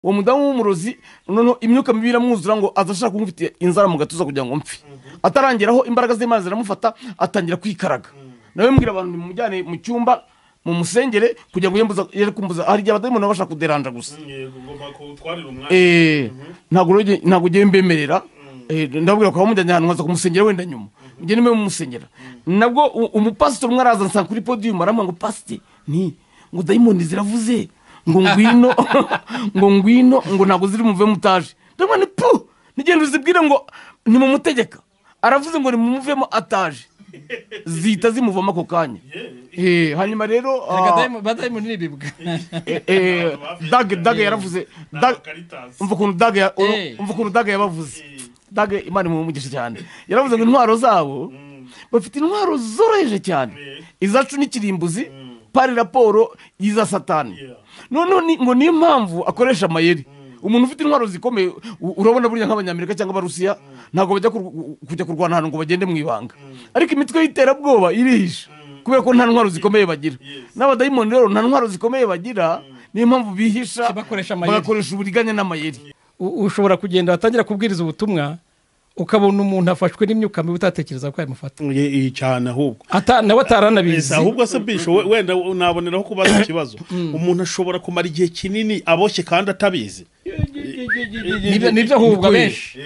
uwo mudamu w'umurozi noneho imyuka mibi iramwuzura ngo aza ashaka kumufitiye inzara mu gatuza kugira ngo mpfe atarangeraho imbaraga z'imana ziramufata atangira kwikaraga nawe mbwira abantu nimumujyane mu cyumba mu musengere kugira ngo yere kumbuza hari igihe abadamu bashaka kuderanja gusa ugomba kutwarira umwanya Eh, ntabwo rero ntabwo ugiye mbemerera Eh, ndababwira ko bamujyanye ahantu nkaza kumusengera wenda nyuma mugende mbe mumusengera nabwo u- umupasiteri umwe araza ansanga kuri podiyumu aramubwira ngo pasiteri nti ngo dayimoni ziravuze ngo ngwino ngo ngwino ngo ntabwo ziri muve mutaje ndabona ni pu nigenda uzibwire ngo nimumutegeka aravuze ngo nimumuvemo ataje zihita zimuvamo ako kanya Eh, hanyuma rero ah, badayimoni n'ibibwa eh, eh, dage dage yaravuze Dag- Caritas. umva ukuntu daga ya- Eh. umva ukuntu daga yabavuze daga imana imumugisha cyane yaravuze ngo intwaro zabo bafite intwaro zoroheje cyane izacu n'ikirimbuzi pari raporo y'iza satani Yeah. noneho ni- ngo niyo mpamvu akoresha amayeri umuntu ufite intwaro zikomeye u- urabona burya nk'abanyamerika cyangwa abarusiya ntabwo bajya kur- kujya kurwana ahantu ngo bagende mu ibanga ariko imitwe y'iterabwoba irihisha kubera ko nta ntwaro zikomeye bagira n'abadayimoni rero nta ntwaro zikomeye bagira niyo mpamvu bihisha Bakoresha amayeri. bagakoresha uburiganya n'amayeri U- ushobora kugenda watangira kubwiriza ubutumwa ukabona umuntu afashwe n'imyuka mibi utatekereza ko yamufata Ye- ye- cyane ahubwo Ata- nawe Yes, ataranabizi ahubwo se bisho we- wenda unaboneraho kubaza ikibazo umuntu ashobora kumara igihe kinini aboshye kandi atabizi Nibyo- nibyo ahubwo Nikuye. benshi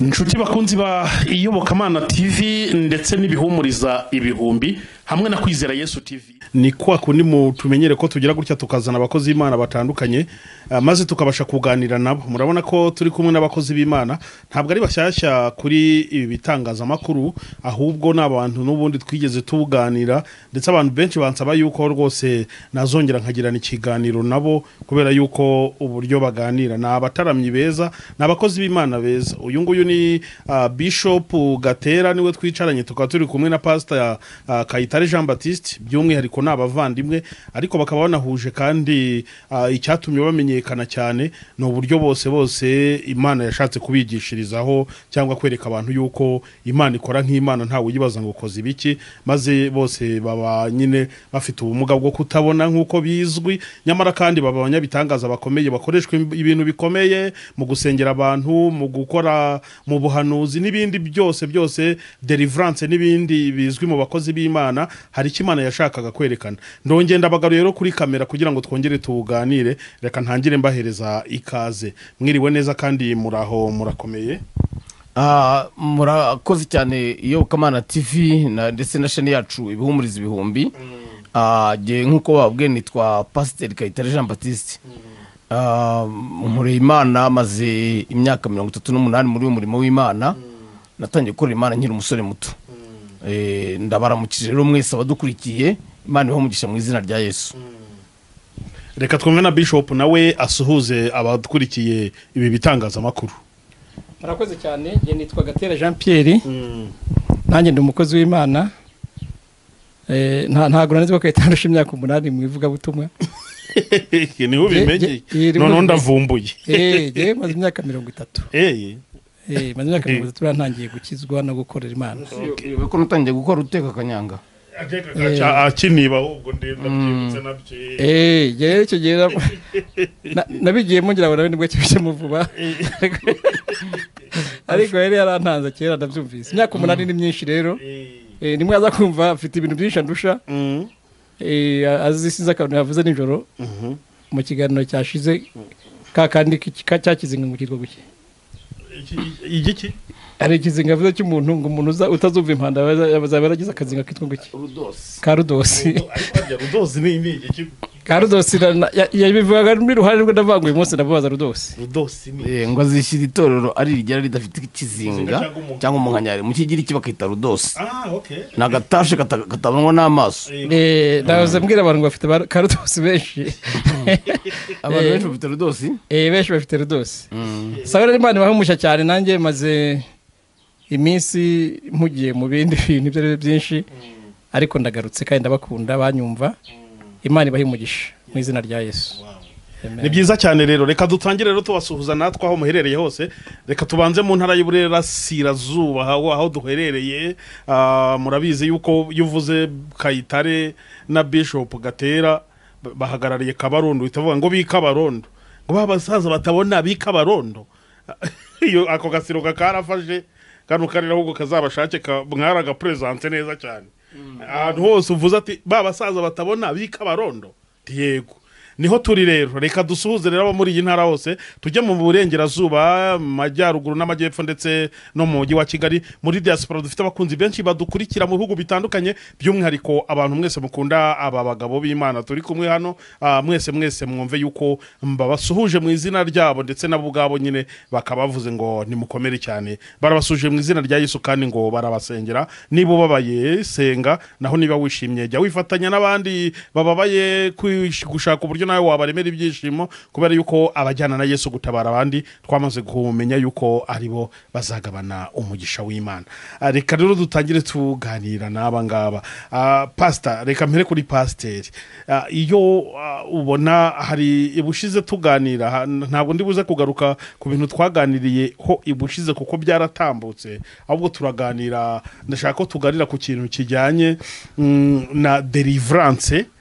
inshuti bakunzi ba iyobokamana tv ndetse n'ibihumuriza ibihumbi hamwe na kwizera yesu tv ni kwa kundi mu tumenyere ko tugira gutya tukazana abakozi b'imana batandukanye ah, maze tukabasha kuganira nabo murabona ko turi kumwe n'abakozi b'imana ntabwo ari bashyashya kuri ibi bitangazamakuru ahubwo ni abantu n'ubundi twigeze tuganira ndetse abantu benshi bansaba yuko rwose nazongera nkagirana ikiganiro nabo kubera yuko uburyo baganira ni abataramyi beza ni abakozi b'imana beza uyu nguyu ni ah, bishop gatera niwe twicaranye tukaba turi kumwe na pasita kayitare jean batiste by'umwihariko ni abavandimwe ariko bakaba banahuje kandi ah, icyatumye bamenyekana cyane ni uburyo bose bose imana yashatse kubigishirizaho cyangwa kwereka abantu yuko imana ikora nk'imana ntawe uyibaza ngo ukoze ibiki maze bose baba nyine bafite ubumuga bwo kutabona nk'uko bizwi nyamara kandi baba abanyabitangaza bakomeye bakoreshwa im- ibintu bikomeye mu gusengera abantu mu gukora mu buhanuzi n'ibindi byose byose deliverance n'ibindi bizwi mu bakozi b'imana hari icyo imana yashakaga kwerekana ndongera ndabagaruye rero kuri kamera kugira ngo twongere tuganire reka ntangire mbahereza ikaze mwiriwe neza kandi muraho murakomeye Ah, murakoze cyane iyo kamana tv na- ndetse na sheni yacu ibihumuriza ibihumbi Ah, jye nk'uko bababwiye nitwa pasiteri kayitare jean batiste Ah, nkoreye imana maze imyaka mirongo itatu n'umunani muri uwo murimo w'imana natangiye gukorera imana nkiri umusore muto Eh, ndabaramukije rero mwese abadukurikiye imana ibahe umugisha mu izina rya yesu reka twumve na bishop nawe asuhuze abakurikiye ibi bitangazamakuru murakoze cyane njye nitwa gatera jean pierre nanjye ndi umukozi w'imana Eh, nta- ntabwo nanizwa ko yatandusha imyaka umunani mu ivugabutumwa niho ubimenye noneho ndavumbuye Eh, njyewe maze imyaka mirongo itatu Eye. Eh, maze imyaka mirongo itatu ntangiye gukizwa no gukorera imana ko nutangiye gukora uteka akanyanga Aca- akiniba ahubwo ndabyibutse nabyo Eh, njye rero icyo gihe na- na- nabigiyemo ngira ngo nawe nibwo kibijemo vuba ariko yari yarantanze kera ndabyumvise imyaka umunani ni myinshi rero Eh, nimwe aza kumva afite ibintu byinshi andusha Eh, azisize akantu yavuze nijoro mu kiganiro cyashize ka kandi ki- ka- cya kizinga ngo kitwa guke igiki hari ikizinga avuze cy'umuntu ngo umuntu uza- utazumva impanda yaza- yazaba yaragize akazinga kitwa guke ka rudosi rudozi ni ni igiki ka rudosi na- na- ya- yabivugaga n'iruhande rwe ndavanguye umunsi ndamubaza rudosi rudozi ni Eh, ngo azishyira itorero ari rigera ridafite ikizinga Cyangwa umu- cyangwa umunkanyari mu kigiriki bakita rudosi ah okay ni agatashe kata- katabonwa n'amaso Eh, nahoze mbwira abantu ngo bafite ba- ka rudosi benshi abantu Eh. benshi bafite rudosi Eh, benshi bafite rudosi sabera imana ibahumusha cyane nanjye maze iminsi mpugiye mu bindi bintu ibyo ari byo byinshi ariko ndagarutse kandi ndabakunda banyumva imana ibahe umugisha mu izina rya yesu ni byiza cyane rero reka dutangire rero tubasuhuza natwe aho muherereye hose reka tubanze mu ntara y'uburerasirazuba aho aho duherereye Ah, murabizi yuko iyo uvuze kayitare na bishop gatera ba- bahagarariye kabarondo uhita uvuga ngo bikabarondo ngo ba basaza batabona bikabarondo iyo ako gasiro kakarafashe kano karere ahubwo kazabashake ka- mwaragaperezanse neza cyane ahantu hose uvuze ati ba basaza batabona bikabarondo ati yego niho turi rero reka dusuhuze rero abo muri iyi ntara hose tujye mu burengerazuba mu majyaruguru n'amajyepfo ndetse no mu mujyi wa kigali muri diaspora dufite abakunzi benshi badukurikira mu bihugu bitandukanye by'umwihariko abantu mwese mukunda aba bagabo b'imana turi kumwe hano ah, mwese mwese mwumve yuko babasuhuje mu izina ryabo ndetse nabo ubwabo nyine bakaba bavuze ngo nimukomere cyane barabasuhuje mu izina rya yesu kandi ngo barabasengera niba ubabaye senga naho niba wishimye jya wifatanya n'abandi bababaye kwish- gushaka uburyo nawe wabaremera ibyishimo kubera yuko abajyana na yesu gutabara abandi twamaze kumenya yuko ari bo bazagabana umugisha w'imana Ah, reka rero dutangire tuganira n'aba ngaba Ah, pasita reka mpere kuri pasiteri Ah, iyo ah, ubona hari ibushize tuganira ha- ntabwo ndi buze kugaruka ku bintu twaganiriye ho ibushize kuko byaratambutse ahubwo turaganira ndashaka ko tuganira ku kintu kijyanye mm, na derivarance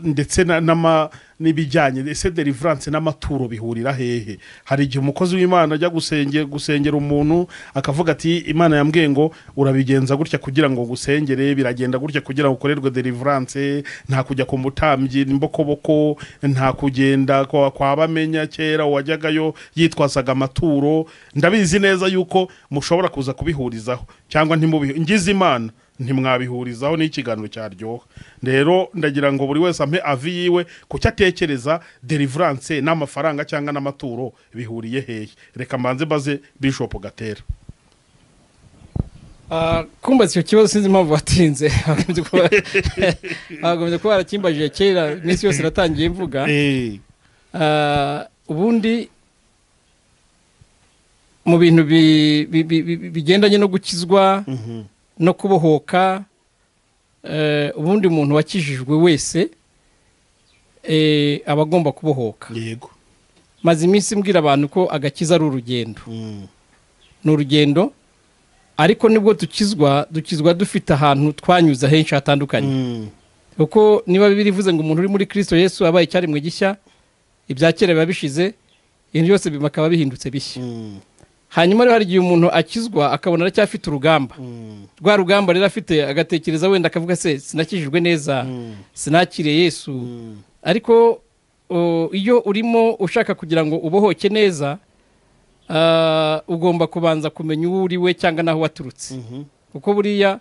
ndetse na- n'ama n'ibijyanye ese derivarance n'amaturo bihurira hehe hari igihe umukozi w'imana ajya gusenge- gusengera umuntu akavuga ati imana yambwiye ngo urabigenza gutya kugira ngo ngusengere biragenda gutya kugira ngo ukorerwe derivarance nta kujya ku mutambyi imbokoboko nta kugenda kwa kwa bamenya kera wajyagayo yitwazaga amaturo ndabizi neza yuko mushobora kuza kubihurizaho cyangwa ntimubihe ngize imana ntimwabihurizaho n'ikiganiro cyaryoha rero ndagira ngo buri wese ampe avi yiwe ku cyo atekereza derivarance n'amafaranga cyangwa n'amaturo bihuriye hehe reka mbanze mbaze bishop gatera Ah, kumbatse icyo kibazo sinzi impamvu watinze bagombye kuba- bagombye kuba barakimbajije kera iminsi yose natangiye mvuga Ah, ubundi mu bintu bi- bi- bi- bi- bigendanye no gukizwa no kubohoka eh, ubundi umuntu wakijijwe wese eh, aba agomba kubohoka yego maze iminsi mbwira abantu ko agakiza ari urugendo ni urugendo ariko nibwo dukizwa dukizwa dufite ahantu twanyuze henshi hatandukanye kuko niba bibiri ivuze ngo umuntu uri muri kirisito yesu abaye icyaremwe gishya ibya kera biba bishize ibintu byose bikaba bihindutse bishya hanyuma rero hari igihe umuntu akizwa akabona aracyafite urugamba rwa rugamba rero afite agatekereza wenda akavuga se sinakijijwe neza sinakire yesu ariko o, iyo urimo ushaka kugira ngo ubohoke neza ah, ugomba kubanza kumenya uwo uri we cyangwa n'aho waturutse kuko buriya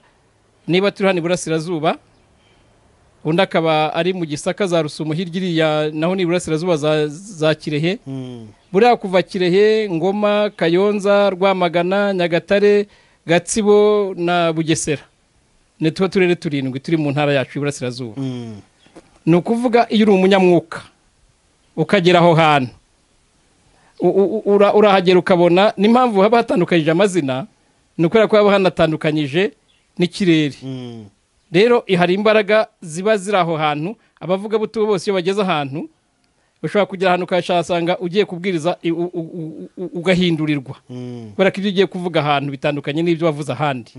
niba turi hano iburasirazuba undi akaba ari mu gisaka za rusumo hirya iriya naho ni iburasirazuba za- za kirehe buriya kuva kirehe ngoma kayonza rwamagana nyagatare gatsibo na bugesera ni tuba turere turindwi turi mu ntara yacu y'iburasirazuba ni ukuvuga iyo uri umunyamwuka ukagera aho hantu u- u- u- ura- urahagera ukabona n'impamvu haba hatandukanyije amazina ni ukubera ko haba hanatandukanyije n'ikirere rero hari imbaraga ziba ziri aho hantu abavuga buto bose iyo bageze ahantu ushobora kugera ahantu ukahasanga ugiye kubwiriza i- u- u- u- u- ugahindurirwa kubera ko ibyo ugiye kuvuga ahantu bitandukanye n'ibyo wavuze ahandi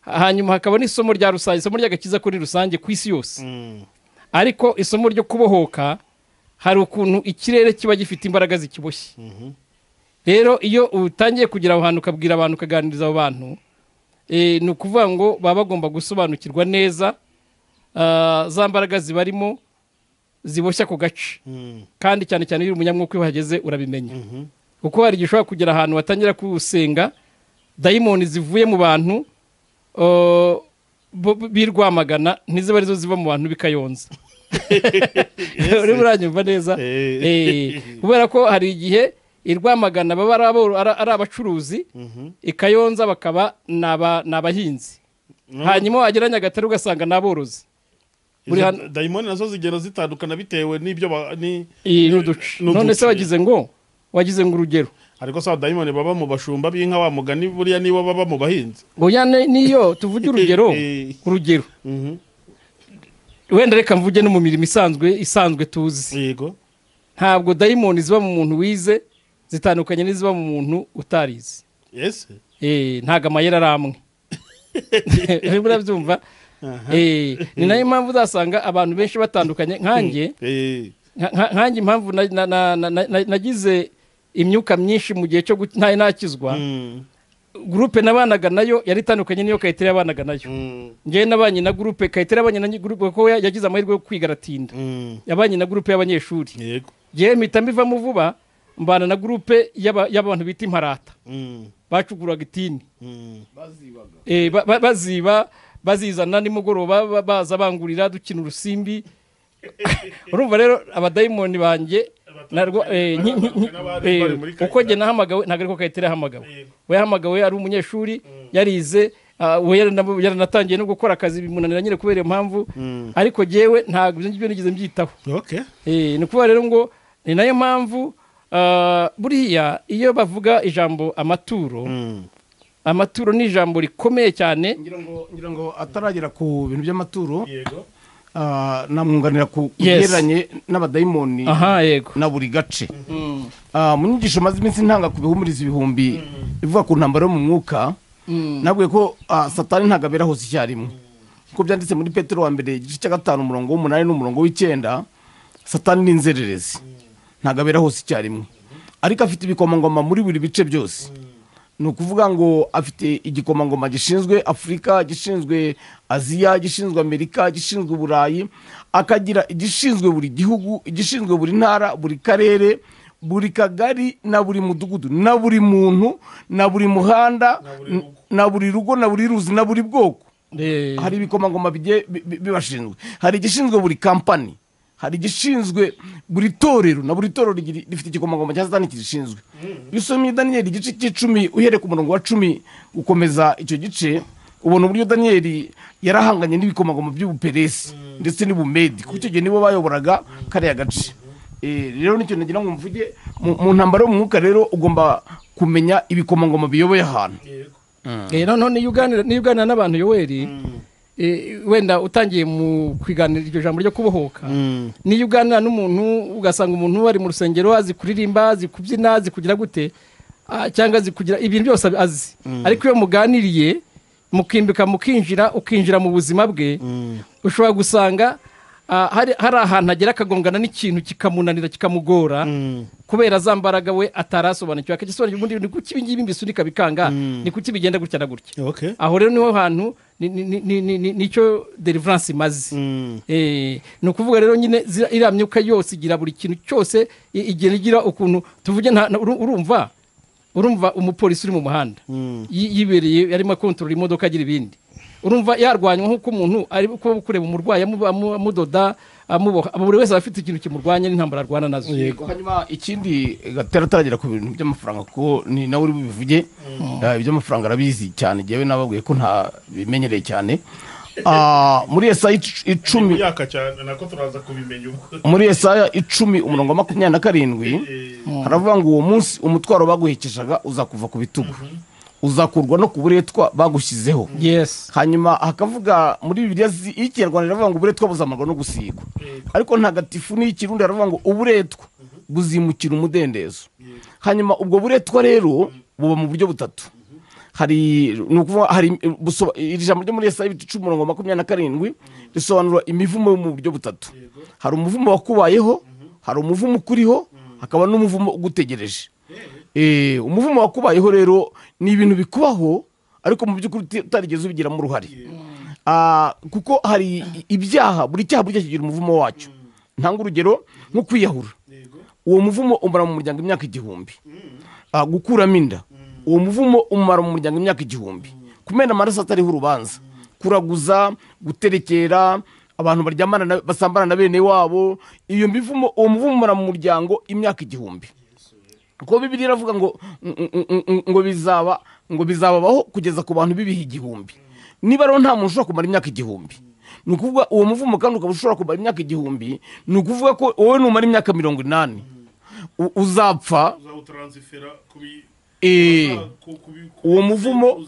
hanyuma hakaba n'isomo rya rusange isomo ry'agakiza kuri rusange ku isi yose ariko isomo ryo kubohoka hari ukuntu ikirere kiba gifite imbaraga zikiboshye rero iyo utangiye kugira aho hantu ukabwira abantu ukaganiriza abo bantu eh, ni ukuvuga ngo baba bagomba gusobanukirwa neza ah, za mbaraga zibarimo ziboshya ku gace kandi cyane cyane iyo uri umunyamwuka iyo uhageze urabimenya kuko hari igihe ushobora kugera ahantu watangira kusenga dayimoni zivuye mu bantu oh, bo- bo- birwamagana ntiziba arizo ziva mu bantu bikayonza urimo uranyumva neza Eh. Eh, kubera ko hari igihe irwamagana baba ari abo- ari- ari abacuruzi ikayonza bakaba ni aba- ni abahinzi hanyuma wagera nyagatare ugasanga ni aborozi Buri hano- dayimoni nazo zigenda zitandukana bitewe n'ibyo ba- ni iyi ni uduce Ni none se uduce. wagize ngo wagize ngo urugero ariko sawa dayimoni baba mu bashumba b'inka wa mugani buriya nibo baba mu bahinzi oya ne- niyo tuvuge urugero Eh. urugero wenda reka mvuge no mu mirimo isanzwe isanzwe tuzi yego ntabwo dayimoni ziba mu muntu wize zitandukanye n'iziba mu muntu utarize yesi Eh, ntabwo amayeri ari amwe urimo urabyumva Eh, ni nayo mpamvu uzasanga abantu benshi batandukanye nkanjye Eh, nka- nka- nkanjye impamvu na- na- na- na- na- nagize imyuka myinshi mu gihe cyo gu- nta- ntakizwa mm, gurupe nabanaga nayo yari itandukanye n'iyo kayitire yabanaga nayo mm, ngewe nabanye na gurupe kayitire yabanye na gurupe kuko ya- yagize amahirwe yo kwiga aratinda mm, yabanye na gurupe y'abanyeshuri yego ngewe mpita mbivamo vuba mbana na gurupe y'aba- y'abantu bita imparata mm, bacukuraga itini mm, Eh, ba- ba- baziba bazizana nimugoroba ba- baza bangurira dukina urusimbi urumva rero abadayimoni banjye narwo eh, nki- nki- nki- eh, uko njye nahamagawe ntabwo ariko kayitare yahamagawe we yahamagawe ari umunyeshuri yarize ah, we yarana- yaranatangiye no gukora akazi bimunanira nyine kubera iyo mpamvu Mm. ariko jyewe ntabwo ibyo ngibyo nigeze mbyitaho okay Eh, ni ukuvuga rero ngo ni nayo mpamvu ah, buriya iyo bavuga ijambo amaturo mm, amaturo ni ijambo rikomeye cyane ngira ngo ngira ngo ataragera ku bintu by'amaturo yego ah, namwunganira ku Yes. bigereranye n'abadayimoni aha yego na buri gace Ah, mu nyigisho maze iminsi ntanga ku bihumuriza ibihumbi ivuga ku ntambaro yo mu mwuka nabwiye ko ah, satani ntabwo abera hose icyarimwe kuko byanditse muri petero wa mbere igice cya gatanu umurongo w'umunani n'umurongo w'icyenda satani ni inzererezi ntabwo abera hose icyarimwe ariko afite ibikomangoma muri buri bice byose ni ukuvuga ngo afite igikomangoma gishinzwe afurika gishinzwe aziya gishinzwe amerika gishinzwe uburayi akagira igishinzwe buri gihugu igishinzwe buri ntara buri karere buri kagari na buri mudugudu na buri muntu na buri muhanda n- na buri rugo na buri ruzi na buri bwoko Eh, hari ibikomangoma bigiye bi- bi- bibashinzwe hari igishinzwe buri kampani hari igishinzwe buri torero na buri torero rigira- rifite igikomangoma cya satani kirishinzwe iyo usomye daniyeli igice cy'icumi uhereye ku murongo wa cumi ukomeza icyo gice ubona uburyo daniyeli yarahanganye n'ibikomangoma by'ubuperesi ndetse n'ubumedi kuko icyo gihe nibo bayoboraga kariya gace Eh, rero nicyo nagira ngo mvuge mu mu ntambaro yo mu mwuka rero ugomba kumenya ibikomangoma biyoboye ahantu eh, noneho niyo uganira niyo uganira n'abantu yoweri eh, wenda utangiye mu kwiganira iryo jambo ryo kubohoka mm, niyo uganira n'umuntu ugasanga umuntu ari mu rusengero azi kuririmba azi kubyina azi kugira gute ah, cyangwa azi kugira ibintu byose abi- azi ariko iyo muganiriye mukimbika mukinjira ukinjira mu buzima bwe ushobora gusanga ah, hari hari ahantu agera akagongana n'ikintu kikamunanira kikamugora mm, kubera za mbaraga we atarasobanukiwe akagisobanukira ubundi ni kuki ibi ngibi mbisunika bikanga ni kuki bigenda gutya na gutya okay aho rero niho hantu ni- ni- ni- ni- ni- ni- nicyo deliverance imaze mm, Eh, ni ukuvuga rero nyine zira- iriya myuka yose igira buri kintu cyose i- igenda igira ukuntu tuvuge nta- na- uru- urumva urumva umupolisi uri mu muhanda mm, yi- yibereye arimo akontorora imodoka agira ibindi urumva yarwanywa nk'uko umuntu ari kuba kureba umurwayi amu- amu- amudoda amuboha buri wese aba afite ikintu kimurwanya n'intambara arwana nazo hanyuma ikindi gatera ataragera ku bintu by'amafaranga kuko ni nawe uri bubivuge Ah, iby'amafaranga arabizi cyane njyewe nababwiye ko nta bimenyereye cyane Ah, muri esaya ic- icumi yaka cyane nako turaza kubimenya ubwo muri esaya icumi umurongo wa makumyabiri na karindwi haravuga ngo uwo munsi umutwaro baguhekeshaga uzakuva ku bitugu uzakurwa no ku buretwa bagushyizeho yes hanyuma hakavuga muri bibiliya zi- y'ikinyarwanda iravuga ngo uburetwa buzamarwa no gusigwa ariko ntagatifu n'iyikirundi haravuga ngo uburetwa buzimukira umudendezo hanyuma ubwo buretwa rero buba mu buryo butatu hari ni ukuvuga hari busoba- iri jambo ryo muri esaya ibiti icumi umurongo wa makumyabiri na karindwi risobanura imivumo yo mu buryo butatu hari umuvumo wakubayeho hari umuvumo ukuriho hakaba n'umuvumo ugutegereje Eh, umuvumo wakubayeho rero ni ibintu bikubaho ariko mu by'ukuri uti- utarigeze ubigiramo uruhare Ah, kuko hari i- ibyaha buri cyaha burya kigira umuvumo wacyo ntanga urugero nko kwiyahura uwo muvumo umara mu muryango imyaka igihumbi Ah, gukuramo inda uwo muvumo umara mu muryango imyaka igihumbi kumena amaraso atariho urubanza kuraguza guterekera abantu baryamana na- basambana na bene wabo iyo mivumo uwo muvumo umara mu muryango imyaka igihumbi kuko bibiri iravuga ngo ngo bizaba ngo bizababaho kugeza ku bantu bibiha igihumbi niba rero nta muntu ushobora kumara imyaka igihumbi ni ukuvuga uwo muvumo kandi ukaba ushobora kumara imyaka igihumbi ni ukuvuga ko wowe numara imyaka mirongo inani u- uzapfa uzawutaransifera kubi eh, uwo muvumo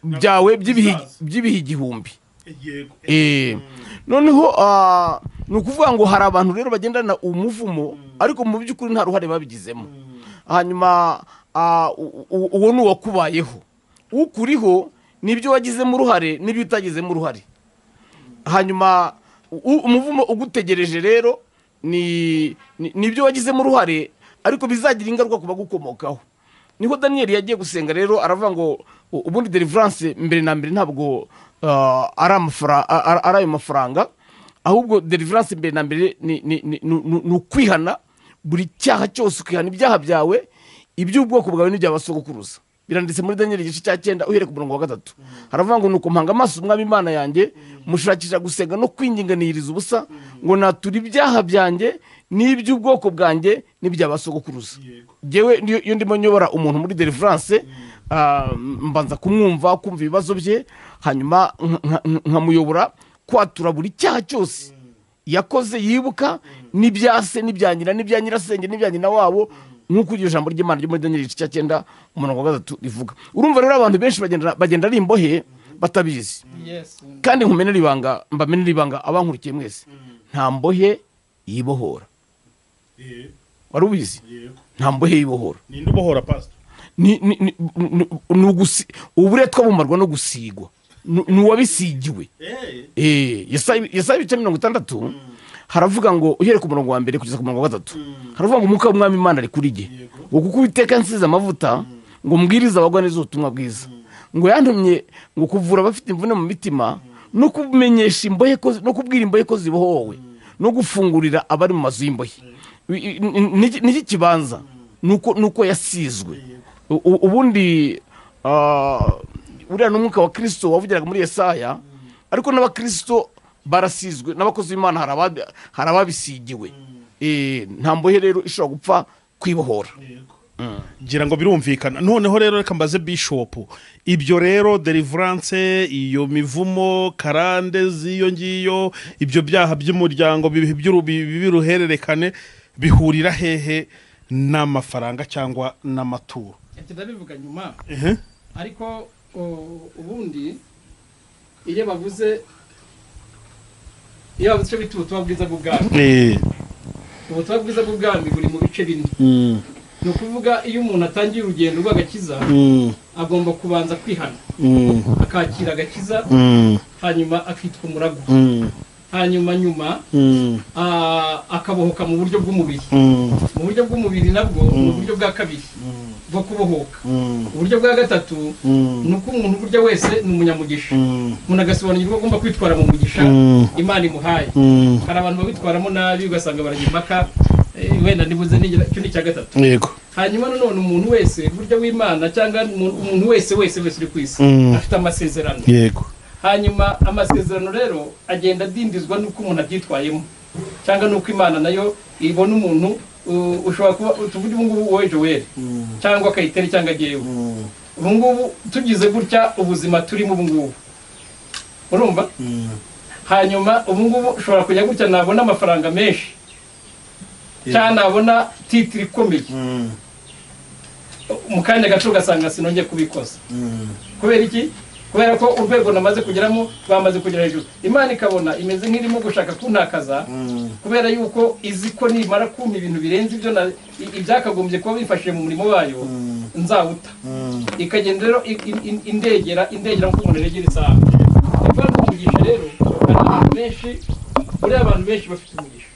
byawe by'ibihe by'ibihe by'ibihe igihumbi yego Eh, noneho ah, ni ukuvuga ngo hari abantu rero bagendana umuvumo ariko mu by'ukuri nta ruhare babigizemo hanyuma ah, u- u- uwo ni uwakubayeho ukuriho n'ibyo wagizemo uruhare n'ibyo utagizemo uruhare hanyuma u- umuvumo ugutegereje rero ni ni- nibyo wagizemo uruhare ariko bizagira ingaruka ku bagukomokaho niho daniyeli yagiye gusenga rero aravuga ngo u- ubundi deliverance mbere na mbere ntabwo ah, ari amafara- a- a- ari ayo mafaranga ahubwo deliverance mbere na mbere ni- ni ni- ni- ni- ni ukwihana buri cyaha cyose ukihana ibyaha byawe iby'ubwoko bwawe n'ibyabasogokuruza biranditse muri daniel igice cya cyenda uhereye ku murongo wa gatatu haravuga ngo nuko mpanga amaso umwami imana yanjye mushakisha gusenga no kwinginganiriza ubusa ngo natura ibyaha byanjye n'iby'ubwoko bwanjye n'ibyabasogokuruza yewe iyo ndimo nyobora umuntu muri deliverance ah, mbanza kumwumva kumva ibibazo bye hanyuma nka- nka- nkamuyobora kwatura buri cyaha cyose yakoze yibuka n'ibyase n'ibya nyina n'ibya nyirasenge n'ibya nyina wabo nk'uko iryo jambo ry'imana ryo muri daniyeli igice cya cyenda umurongo wa gatatu rivuga urumva rero abantu benshi bagenda bagenda ari imbohe batabizi kandi nkumenera ibanga mbamenera ibanga abankurikiye mwese nta mbohe yibohora wari ubizi nta mbohe yibohora ninde ubohora pasita ni- ni- ni- ni- ni ugusi- uburetwa bumarwa no gusigwa Ni- ni uwabisigiwe Eh, Yesaya Yesaya ibice mirongo itandatu haravuga ngo uhereye ku murongo wa mbere kugeza ku murongo wa gatatu haravuga ngo umwuka w'umwami imana ari kuri jye ngo kuko uwiteka nsize amavuta ngo mbwirize abagwa neza ubutumwa bwiza ngo yantumye ngo kuvura abafite imvune mu mitima no kumenyesha imbohe ko no kubwira imbohe ko zibohowe no gufungurira abari mu mazu y'imbohe I- i- ni- niki kibanza nuko nuko yasizwe U- u- ubundi ah, uriya ni umwuka wa kirisito wavugiraga muri yesaya ariko n'abakirisito barasizwe n'abakozi b'imana hari aba- hari ababisigiwe Eh, nta mbohe rero ishobora gupfa kwibohora ngira ngo birumvikana noneho rero reka mbaze bishopu ibyo rero deliverance iyo mivumo karande z'iyo ngiyo ibyo byaha by'umuryango bibi- by'uru- bibi- biruhererekane bihurira hehe n'amafaranga cyangwa n'amaturo ndabivuga nyuma Ehe. ariko o- ubundi iyo bavuze iyo bavuze icyo bita ubutumwa bwiza bw'ubwami Eh, ubutumwa bwiza bw'ubwami buri mu bice bine mm, ni ukuvuga iyo umuntu atangiye urugendo rw'agakiza mm, agomba kubanza kwihana mm, akakira agakiza mm, hanyuma akitwa umuragwa mm, hanyuma nyuma mm, ah, akabohoka mu buryo bw'umubiri mm, mu buryo bw'umubiri nabwo ni uburyo bwa kabiri bwo kubohoka mm, uburyo bwa gatatu mm, ni uko umuntu burya wese ni umunyamugisha mm, umuntu agasobanukirwa ko agomba kwitwara mu mugisha Mm. imana imuhaye mm. hari abantu babitwaramo nabi ugasanga barajya impaka eh, wenda nibuze n'igira- icyo ni icya gatatu yego hanyuma nanone umuntu wese burya w'imana cyangwa umuntu umuntu wese wese wese uri ku isi Mm. afite amasezerano yego hanyuma amasezerano rero agenda adindizwa n'uko umuntu abyitwayemo cyangwa n'uko imana nayo ibona umuntu uh, ushobora kuba tuvuge ubu ngubu wowe joel cyangwa kayiteri cyangwa jyewe ubu ngubu tugize gutya ubuzima turimo ubu ngubu urumva hanyuma ubu ngubu ushobora kujya gutya nabona amafaranga menshi cyangwa nabona titiri ikomeye Mm, mu kanya gato ugasanga sinongeye kubikoza mm, kubera iki kubera ko urwego namaze kugeramo bamaze kugera hejuru imana ikabona imeze nk'irimo gushaka kuntakaza mm, kubera yuko izi ko nimara kumpa ibintu birenze ibyo na- i- ibyakagombye kuba bifashije mu murimo wayo nzawuta mm, ikagenda rero i- i- i- indegera indegera nk'uko umuntu yegera isaha kuva umugisha rero hari abantu benshi buriya abantu benshi bafite umugisha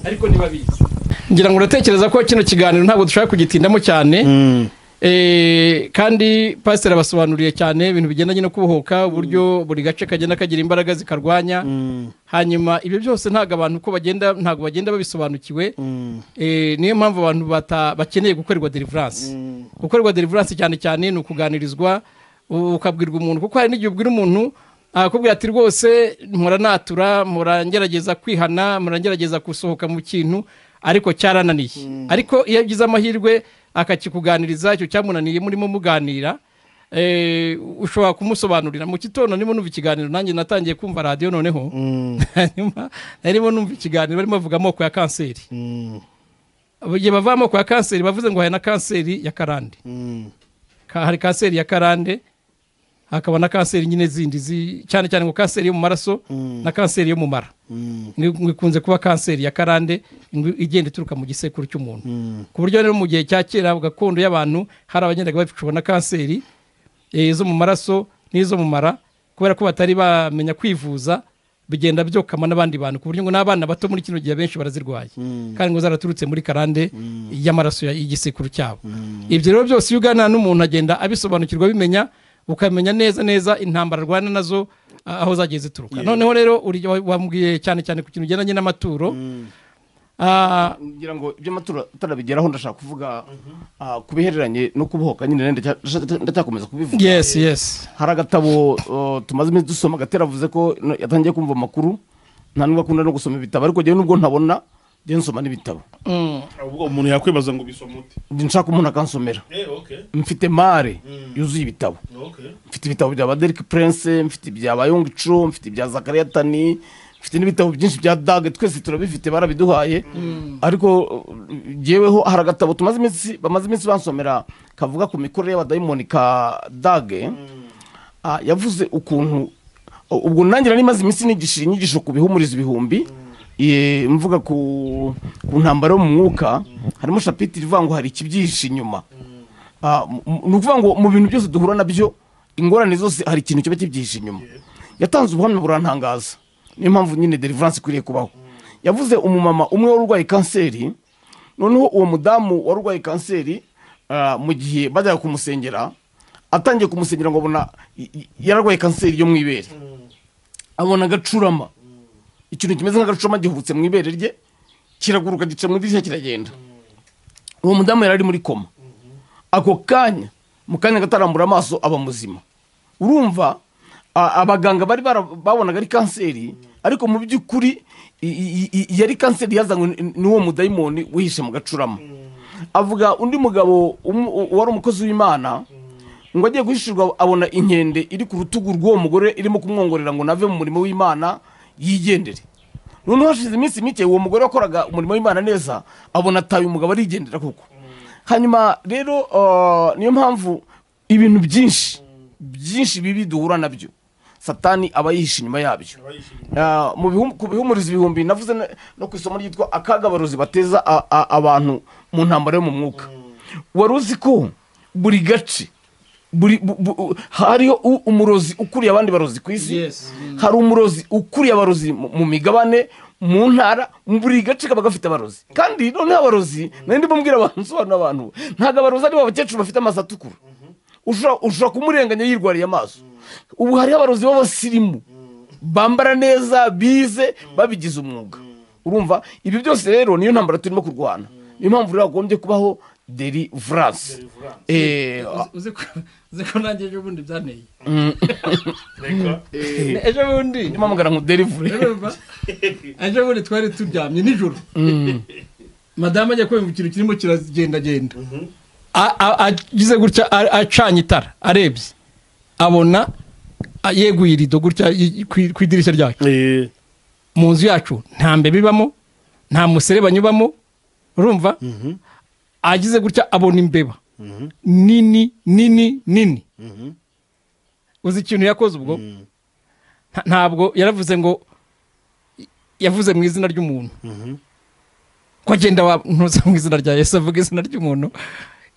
ariko ntibabizi ngira ngo uratekereza ko kino kiganiro ntabwo dushobora kugitindamo cyane mm. Eh, kandi pasiteri abasobanuriye cyane ibintu bigendanye no kubohoka uburyo buri gace kagenda kagira imbaraga zikarwanya hanyuma ibyo byose ntabwo abantu uko bagenda ntabwo bagenda babisobanukiwe Eh, niyo mpamvu abantu bata- bakeneye gukorerwa deliverance gukorerwa deliverance cyane cyane ni ukuganirizwa u- ukabwirwa umuntu kuko hari n'igihe ubwira umuntu akakubwira ati rwose muranatura murangerageza kwihana murangerageza gusohoka mu kintu ariko cyarananiye ariko iyo agize amahirwe akakikuganiriza icyo cyamunaniye murimo muganira eh, ushobora kumusobanurira mu gitondo ndimo numva ikiganiro nanjye natangiye kumva radiyo noneho hanyuma narimo numva ikiganiro barimo bavuga amoko ya kanseri igihe bava amoko ya kanseri bavuze ngo hari na kanseri ya karande Mm. Ka- hari kanseri ya karande hakaba na kanseri nyine zindi zi- cyane cyane ngo kanseri yo mu maraso na kanseri yo mu mara Ngo- ngo ikunze kuba kanseri ya karande ngo igenda ituruka mu gisekuru cy'umuntu ku buryo rero mu gihe cya kera gakondo y'abantu hari abagendaga bacubona kanseri eh, zo mu maraso n'izo mu mara kubera ko batari bamenya kwivuza bigenda byokama n'abandi bantu ku buryo ngo n'abana bato muri kino gihe benshi barazirwaye kandi ngo zaraturutse muri karande y'amaraso ya- y'igisekuru cyabo ibyo rero byose iyo uganira n'umuntu agenda abisobanukirwa abimenya ukamenya neza neza intambara arwana nazo ah, aho zagiye zituruka noneho rero uri- wa- wambwiye cyane cyane ku kintu kigendanye n'amaturo Ah, ngira ngo iby'amatora tutarabigeraho ndashaka kuvuga ah, ku bihereranye no kubohoka nyine ndacya- ndacyakomeza kubivuga yes yes hari agatabo uh, tumaze iminsi dusoma gatera avuze ko no- yatangiye kumva amakuru nta nubwo akunda no gusoma ibitabo ariko njyewe nubwo ntabona njyewe nsoma n'ibitabo ubwo umuntu yakwibaza ngo bisoma ute Njye nshaka umuntu akansomera mfite mare yuzuye ibitabo mfite ibitabo bya Derek Prince mfite ibya Bayong Cho mfite ibya Zakaria Tani mfite n'ibitabo byinshi bya Dag twese turabifite barabiduhaye ariko uh, jyeweho hari agatabo tumaze iminsi bamaze iminsi bansomera kavuga ku mikorere y'abadayimoni ka Dag Ah, yavuze ukuntu u- ubwo nanjye nari maze iminsi nigisha inyigisho ku bihumuriza ibihumbi eh, mvuga ku ku ntambaro yo mu mwuka harimo shapitiri ivuga ngo hari ikibyihishe inyuma Ah, m- m- ni ukuvuga ngo mu bintu byose duhura nabyo ingorane zose hari ikintu kiba kibyihishe inyuma yatanze ubuhamya burantangaza niyo mpamvu nyine deliverance ikwiriye kubaho yavuze umumama umwe wari urwaye kanseri noneho uwo mudamu wari urwaye kanseri ah, mu gihe bajyaga kumusengera atangiye kumusengera ngo abona y- y- yararwaye kanseri yo mu ibere abona agacurama ikintu kimeze nk'agacurama gihubutse mu ibere rye kiraguruka gica mu idirishya kiragenda uwo mudamu yari ari muri koma ako kanya mu kanya gatarambura amaso aba muzima urumva a- abaganga bari bara- babonaga ari kanseri ariko mu by'ukuri i- i- i- yari kanseri yazanywe n- n'uwo mudayimoni wihishe mu gacurama avuga undi mugabo um- u- wari umukozi w'imana ngo agiye guhishirwa abona inkende iri ku rutugu rw'uwo mugore irimo kumwongorera ngo nave mu murimo w'imana yigendere noneho hashize iminsi mike uwo mugore wakoraga umurimo w'imana neza abona ataye umugabo arigendera koko hanyuma rero uh, niyo mpamvu ibintu byinshi byinshi bibi duhura nabyo satani aba yihishe inyuma yabyo Ah, mu bihum- ku bihumuriza ibihumbi navuze na- no ku isomo ryitwa akagabarozi bateza a- a- abantu mu ntambaro yo mu mwuka wari uzi ko buri gace buri bu- bu- hariho u- umurozi ukuriye abandi barozi ku isi Yes. hari umurozi ukuriye abarozi mu mu migabane mu ntara mu buri gace kaba gafite abarozi kandi noneho abarozi nari ndimo mbwira abantu nsobanura abantu ntabwo abarozi ari abakecuru bafite amaso atukura ushobora ushobora kumurenganya yirwariye amaso ubu hariho abarozi b'abasirimu bambara neza bize babigize umwuga urumva ibi byose rero niyo ntambara turimo kurwana niyo mpamvu rero hagombye kubaho deliverance Eh, Uzi- uzi ko- uzi ko nanjye ejo bundi byanteye ejo bundi ndimo mugana ngo delivure urumva ejo bundi twari turyamye nijoro madamu ajya kumva ikintu kirimo kiragendagenda A- a- agize gutya a- acanye itara arebye abona a- yeguye irido gutya i- i- ku ku idirishya ryacu mu nzu yacu nta mbeba ibamo nta musere banyubamo urumva agize gutya abona imbeba nini nini nini uzi ikintu yakoze ubwo Nta- ntabwo yaravuze ngo yavuze mu izina ry'umuntu ko agenda wantuza mu izina rya yesu avuga izina ry'umuntu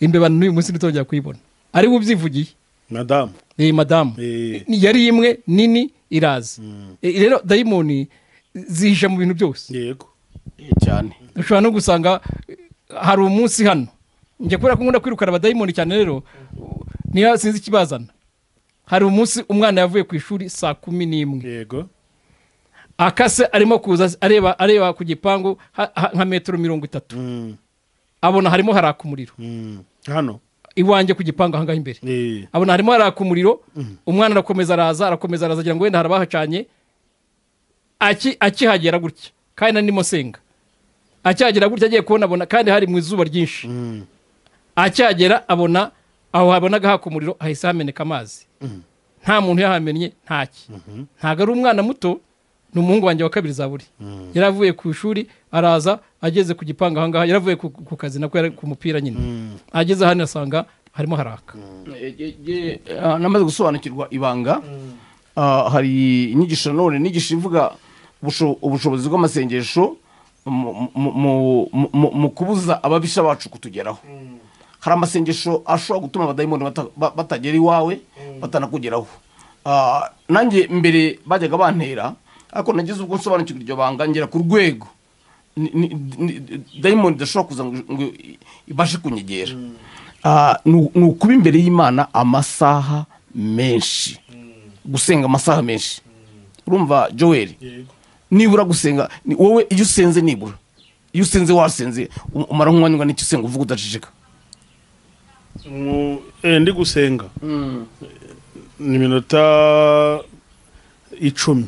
imbeba n'uyu munsi ntitongera kuyibona ari we ubyivugiye madamu iyi madamu Eh. Ni- yari imwe nini iraza Eh, rero dayimoni zihisha mu bintu byose yego cyane ushobora no gusanga eh, hari umunsi hano njya kubera ko nkunda kwirukana abadayimoni cyane rero niba sinzi ikibazana hari umunsi umwana yavuye ku ishuri saa kumi n'imwe yego akase arimo kuza areba areba ku gipangu ha- ha- nka metero mirongo itatu Mm, abona harimo haraka umuriro mm. hano iwanjye ku gipangu ahangaha imbere Eh, abona harimo haraka umuriro umwana arakomeza araza arakomeza araza agira ngo wenda hari abahacanye aki- akihagera gutya kandi nari ndimo nsenga akihagera gutya agiye kubona abona kandi hari mu izuba ryinshi akihagera abona aho habonaga haka umuriro hahise hameneka amazi nta muntu yahamenye ntaki ntabwo ari umwana muto ni umuhungu wanjye wa kabiri zaburi yari avuye ku ishuri araza ageze ku gipangu ahangaha yari avuye ku, ku kazi nako yari ku mupira nyine ageze hano asanga harimo haraka namaze gusobanukirwa ibanga ah, hari inyigisho nanone inyigisho ivuga ubusho- ubushobozi bw'amasengesho mu- mu- mu- mu- mu kubuza ababisha bacu kutugeraho hari amasengesho ashobora gutuma abadayimoni bata- ba- batagera iwawe batanakugeraho Ah, nanjye mbere bajyaga bantera ariko nagize ubwo nsobanukirwa iryo banga ngera ku rwego ni- ni- ni- dayimoni idashobora kuza ngo ngo ibashe kunyegera Ah, ni ni ukuba imbere y'imana amasaha menshi gusenga amasaha menshi urumva joel nibura gusenga ni- wowe iyo usenze nibura iyo usenze wasenze um- umara nk'umwanya ungana iki usenga uvuga udaceceka Mu- eh, ndi gusenga ni iminota icumi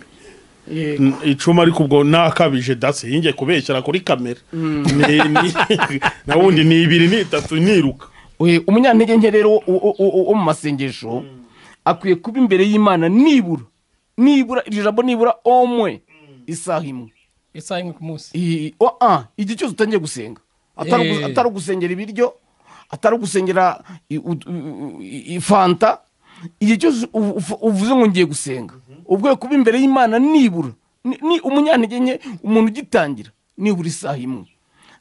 N- icumi ariko ubwo nakabije dasi yingiye kubeshyira kuri kamera Ni- ni- na wundi ni ibiri ni itatu niruka We- umunyantege nke rero wo- wo- wo wo mu masengesho akwiye kuba imbere y'imana nibura nibura iryo jambo nibura omwe isaha imwe isaha imwe ku munsi I- o- a, igihe cyose utangiye gusenga Atari ugu- Eh. atari ugusengera ibiryo atari ugusengera i- u- u- i- i- fanta igihe cyose uvu- uvu- uvuze ngo ngiye gusenga ubwo kuba imbere y'imana nibura ni- ni umunyantege nke umuntu ugitangira nibura isaha imwe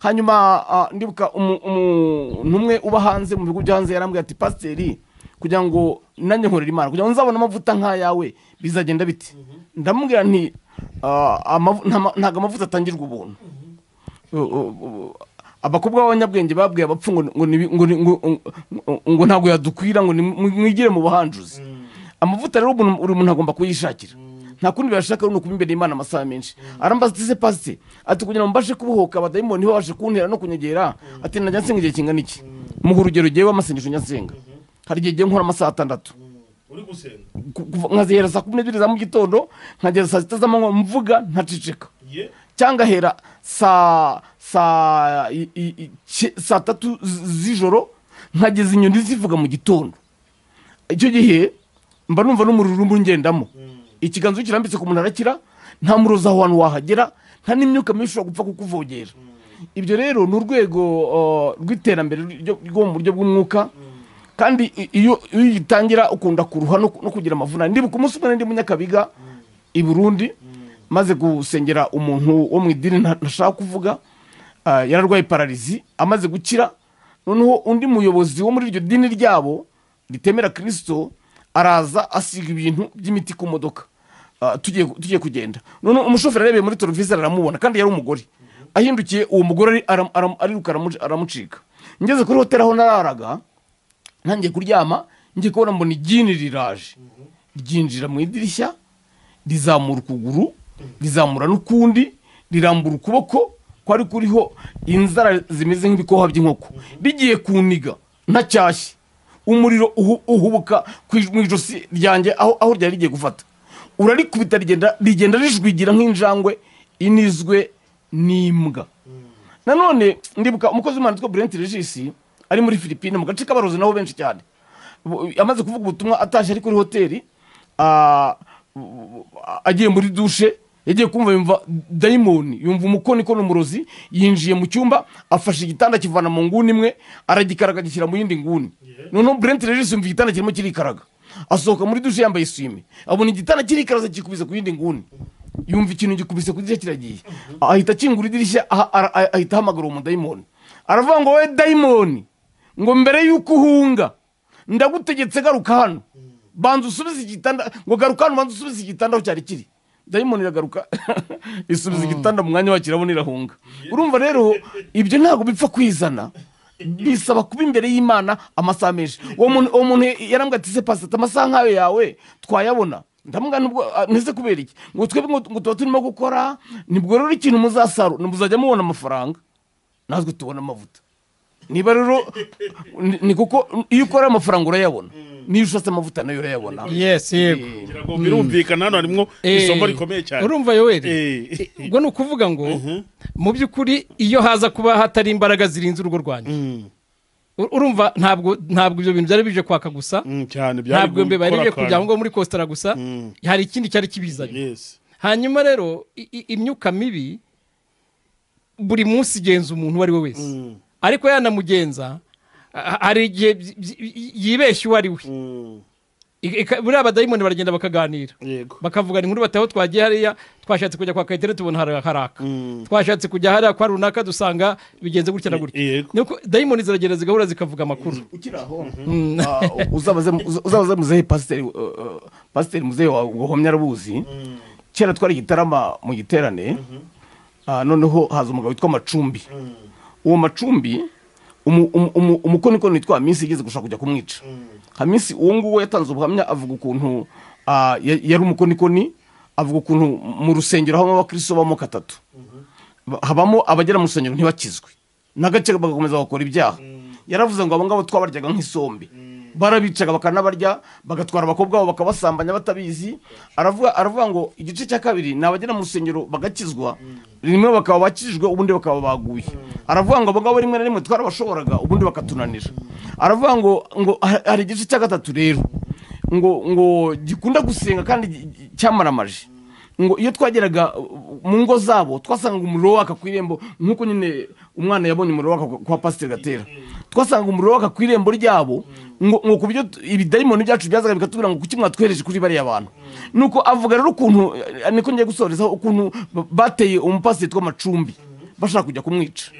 hanyuma ah, ndibuka umu- umuntu umwe uba hanze mu bigo byo hanze yarambwira ati pasiteri kugira ngo nanjye nkorera imana kugira ngo nzabone amavuta nk'ayawe bizagenda bite ndamubwira nti ah, amavu- nta ma- ntabwo amavuta atangirwa ubuntu Uh, uh, uh, abakobwa b'abanyabwenge babwiye abapfu ngo ngo nibi- ngo ni- ngo- ngo- ngo ntabwo yadukwira ngo ni- mwigire mu buhanjuzi amavuta rero umuntu- buri muntu agomba kuyishakira nta kundi bashaka ni ukuba imbere y'imana amasaha menshi arambaza ati se pasite ati kugira ngo mbashe kubohoka abadayimoni babashe kuntera no kunyegera ati najya nsenga igihe kingana iki muha urugero gewe amasengesho njya nsenga hari igihe gihe nkora amasaha atandatu uri gusenga Ku- kuva- nkazihera saa kumi n'ebyiri za mu gitondo nkagera saa sita z'amanywa mvuga ntaceceka ye cyangwa hera saa saa i- i- i- ke- saa tatu z- z'ijoro nkageza inyoni zivuga mu gitondo icyo gihe mba numva n'umuriro urimo ungendamo ikiganza iyo kirambitse ku muntu arakira nta murozi aho hantu wahagera nta n'imyuka mibi ishobora gupfa kukuvogera ibyo rero ni urwego uh, rw'iterambere ryo rwo mu buryo bw'umwuka kandi i- iyo iyo uyitangira ukunda kuruha no ku- no kugira amavunane ndibuka umunsi umwe ndi munyakabiga i burundi maze gusengera umuntu wo mu idini nta- ntashaka kuvuga ah, yararwaye pararizi amaze gukira noneho undi muyobozi wo muri iryo dini ryabo ritemera kirisito araza asiga ibintu by'imiti ku modoka Ah, tugiye tugiye kugenda noneho umushoferi arebeye muri televiziyo aramubona kandi yari umugore ahindukiye uwo mugore ari- aram- aram- ariruka aramu- aramucika ngeze kuri hoteli aho nararaga ntangiye kuryama ngiye kubona mbona igini riraje ryinjira mu idirishya rizamura ukuguru rizamura n'ukundi rirambura ukuboko kwari kuriho inzara zimeze nk'ibikoha by'inkoko rigiye kuniga ntacyashye umuriro uhu- uhubuka ku ij- mu ijosi ryanjye aho aho ryari rigiye gufata urarikubita rigenda rigenda rijwigira nk'injangwe inizwe n'imbwa nanone ndibuka umukozi w'imana witwa burenti regisi ari muri filipine mu gace k'abarozi naho benshi cyane Bu- amaze kuvuga ubutumwa atashye ari kuri hoteli ah, bu- agiye muri dushe yagiye kumva yumva dayimoni yumva umukoni ko ni umurozi yinjiye mu cyumba afashe igitanda akivana mu nguni imwe aragikaraga agishyira mu yindi nguni noneho burenti regisi yumva igitanda kirimo kirikaraga asohoka muri dushe yambaye iswime abona igitanda kirikaraza kikubise ku yindi nguni yumva ikintu gikubise ku idirishya kiragiye ahita akingura idirishya aha- ara- ah- ahita ahamagara uwo mudayimoni aravuga ngo wowe dayimoni ngo mbere y'uko uhunga ndagutegetse garuka hano banza usubize igitanda ngo garuka hano banza usubize igitanda aho cyari kiri dayimoni iragaruka isubiza igitanda mu mwanya wacyo irabona irahunga urumva rero ibyo ntabwo bipfa kwizana bisaba kuba imbere y'imana amasaha menshi uwo muntu uwo muntu yarambwira ati se pasita amasaha nk'ayo yawe twayabona ndamubwira nubwo ah, ntese kubera iki ngo twebwe ngo ngo tuba turimo gukora nibwo rero ikintu muzasarura muzajya mubona amafaranga natwe tubona amavuta niba rero ni- ni kuko iyo ukora amafaranga urayabona niyo ushatse amavuta nayo urayabona yesi yego ngo birumvikana hano harimo isomo rikomeye cyane urumva yoweri Eh. ubwo ni ukuvuga ngo mu by'ukuri iyo haza kuba hatari imbaraga zirinze urugo rwanyu Mm, Ur- urumva ntabwo ntabwo ibyo bintu byari bije kwaka gusa mm, cyane byari ntabwo mbe bari gukora bije kujya akantu. aho ngaho muri kositara gusa Mm. hari ikindi cyari kibizanye Yes. hanyuma rero i- i- imyuka mibi buri munsi igenza umuntu uwo ari we wese Mm. ariko yanamugenza a- hari igihe byi- byi- yibeshya uwo ari we I- ika- buriya abadayimoni baragenda bakaganira yego bakavuga inkuru bataho twagiye hariya twashatse kujya kwa kayitare tubona hari- haraka twashatse kujya hariya kwa runaka dusanga bigenze gutya na gutya yego nuko dayimoni ziragenda zigahura zikavuga amakuru ukiri aho ah, uzabaze uza- uzabaze muzehe pasiteri uh, uh, pasiteri muzehe wawe ngo homye arabuzi kera twari igitarama mu giterane ah, noneho haza umugabo witwa macumbi uwo macumbi umu- umu- umu- umukonikoni witwa minsi igeze gushaka kujya kumwica hamisi uwo nguwo yatanze ubuhamya avuga ukuntu ah, ya- yari umukonikoni avuga ukuntu mu rusengero habamo abakristo b'amoko atatu Ba- habamo abagera mu rusengero ntibakizwe n'agace bagakomeza bagakora ibyaha yaravuze ngo abo ngabo twabaryaga nk'isombe barabicaga bakanabarya bagatwara abakobwa babo bakabasambanya batabizi aravuga aravuga ngo igice cya kabiri ni abagera mu rusengero bagakizwa rimwe bakaba bakijijwe ubundi bakaba baguye aravuga ngo abo ngabo rimwe na rimwe twarabashoboraga ubundi bakatunanira aravuga ngo ngo ha- hari igice cya gatatu rero ngo ngo gikunda gusenga kandi gi- gi- cyamaramaje ngo iyo twageraga uh, mu ngo zabo twasanga umuriro waka ku irembo nk'uko nyine umwana yabonye umuriro waka kwa pasiteri gatera twasanga umuriro waka ku irembo ryabo ngo ngo ku buryo tu- ibidayimoni byacu byazaga bikatubwira ngo kuki mwatwereje kuri bariya bantu nuko avuga rero ukuntu eh, niko ngiye gusorezaho ukuntu ba- bateye umupasiteri witwa macumbi bashaka kujya kumwica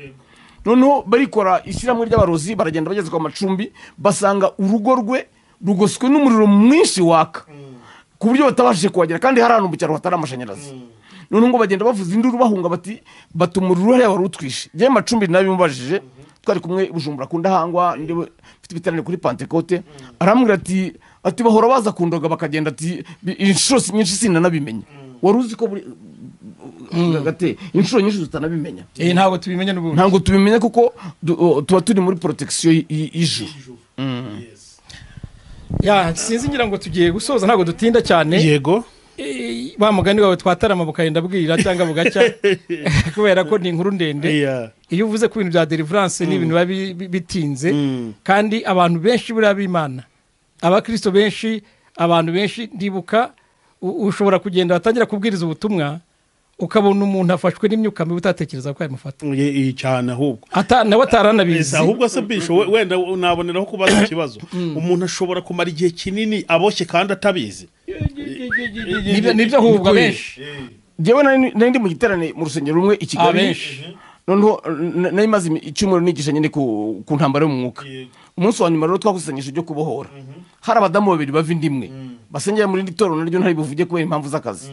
noneho barikora ishyirahamwe ry'abarozi baragenda bageze kwa macumbi basanga urugo rwe rugoswe n'umuriro mwinshi waka ku buryo batabashije kuhagera kandi hari ahantu mu cyaro hatari amashanyarazi noneho ngo bagenda bavuza induru bahunga bati bati umuriro hariya wari utwishe njyewe macumbi nabimubajije twari kumwe i bujumbura ku ndahangwa ndi we- mfite ibiterane kuri pantekote arambwira ati ati bahora baza kundoga bakagenda ati bi- inshuro si- nyinshi sinanabimenye wari uzi ko buri gate inshuro nyinshi tutanabimenya Eh, ntabwo tubimenya n'ubundi ntabwo tubimenya kuko du- o, tuba turi muri protection y- y- y'ijuru Ya, sinzi ngira ngo tugiye gusoza ntabwo dutinda cyane yego Eh, wa mugani wawe twatarama bukagenda bwira cyangwa bugacya kubera ko ni inkuru ndende iya iyo uvuze ku bintu bya deliverance ni ibintu biba bi- bi- bitinze Mm. kandi abantu benshi buriya b'imana abakristo benshi abantu benshi ndibuka u- ushobora kugenda watangira kubwiriza ubutumwa ukabona umuntu afashwe n'imyuka mibi utatekereza ko yamufata Ye- iyi cyane ahubwo Ata- nawe Ese, ataranabizi ahubwo se bisho we- wenda naboneraho kubaza ikibazo umuntu ashobora kumara igihe kinini aboshye kandi atabizi Nibyo- nibyo ahubwo Nikuye. benshi njyewe nari nari ndi mu giterane mu rusengero rumwe i Ah, kigali benshi noneho n- nari maze imi- icyumweru nigisha nyine ku ku ntambaro yo mu mwuka umunsi wa nyuma rero twakusanyije ibyo kubohora hari abadamu babiri bava inda imwe basengera muri iri torero naryo ntari buvuge kubera impamvu z'akazi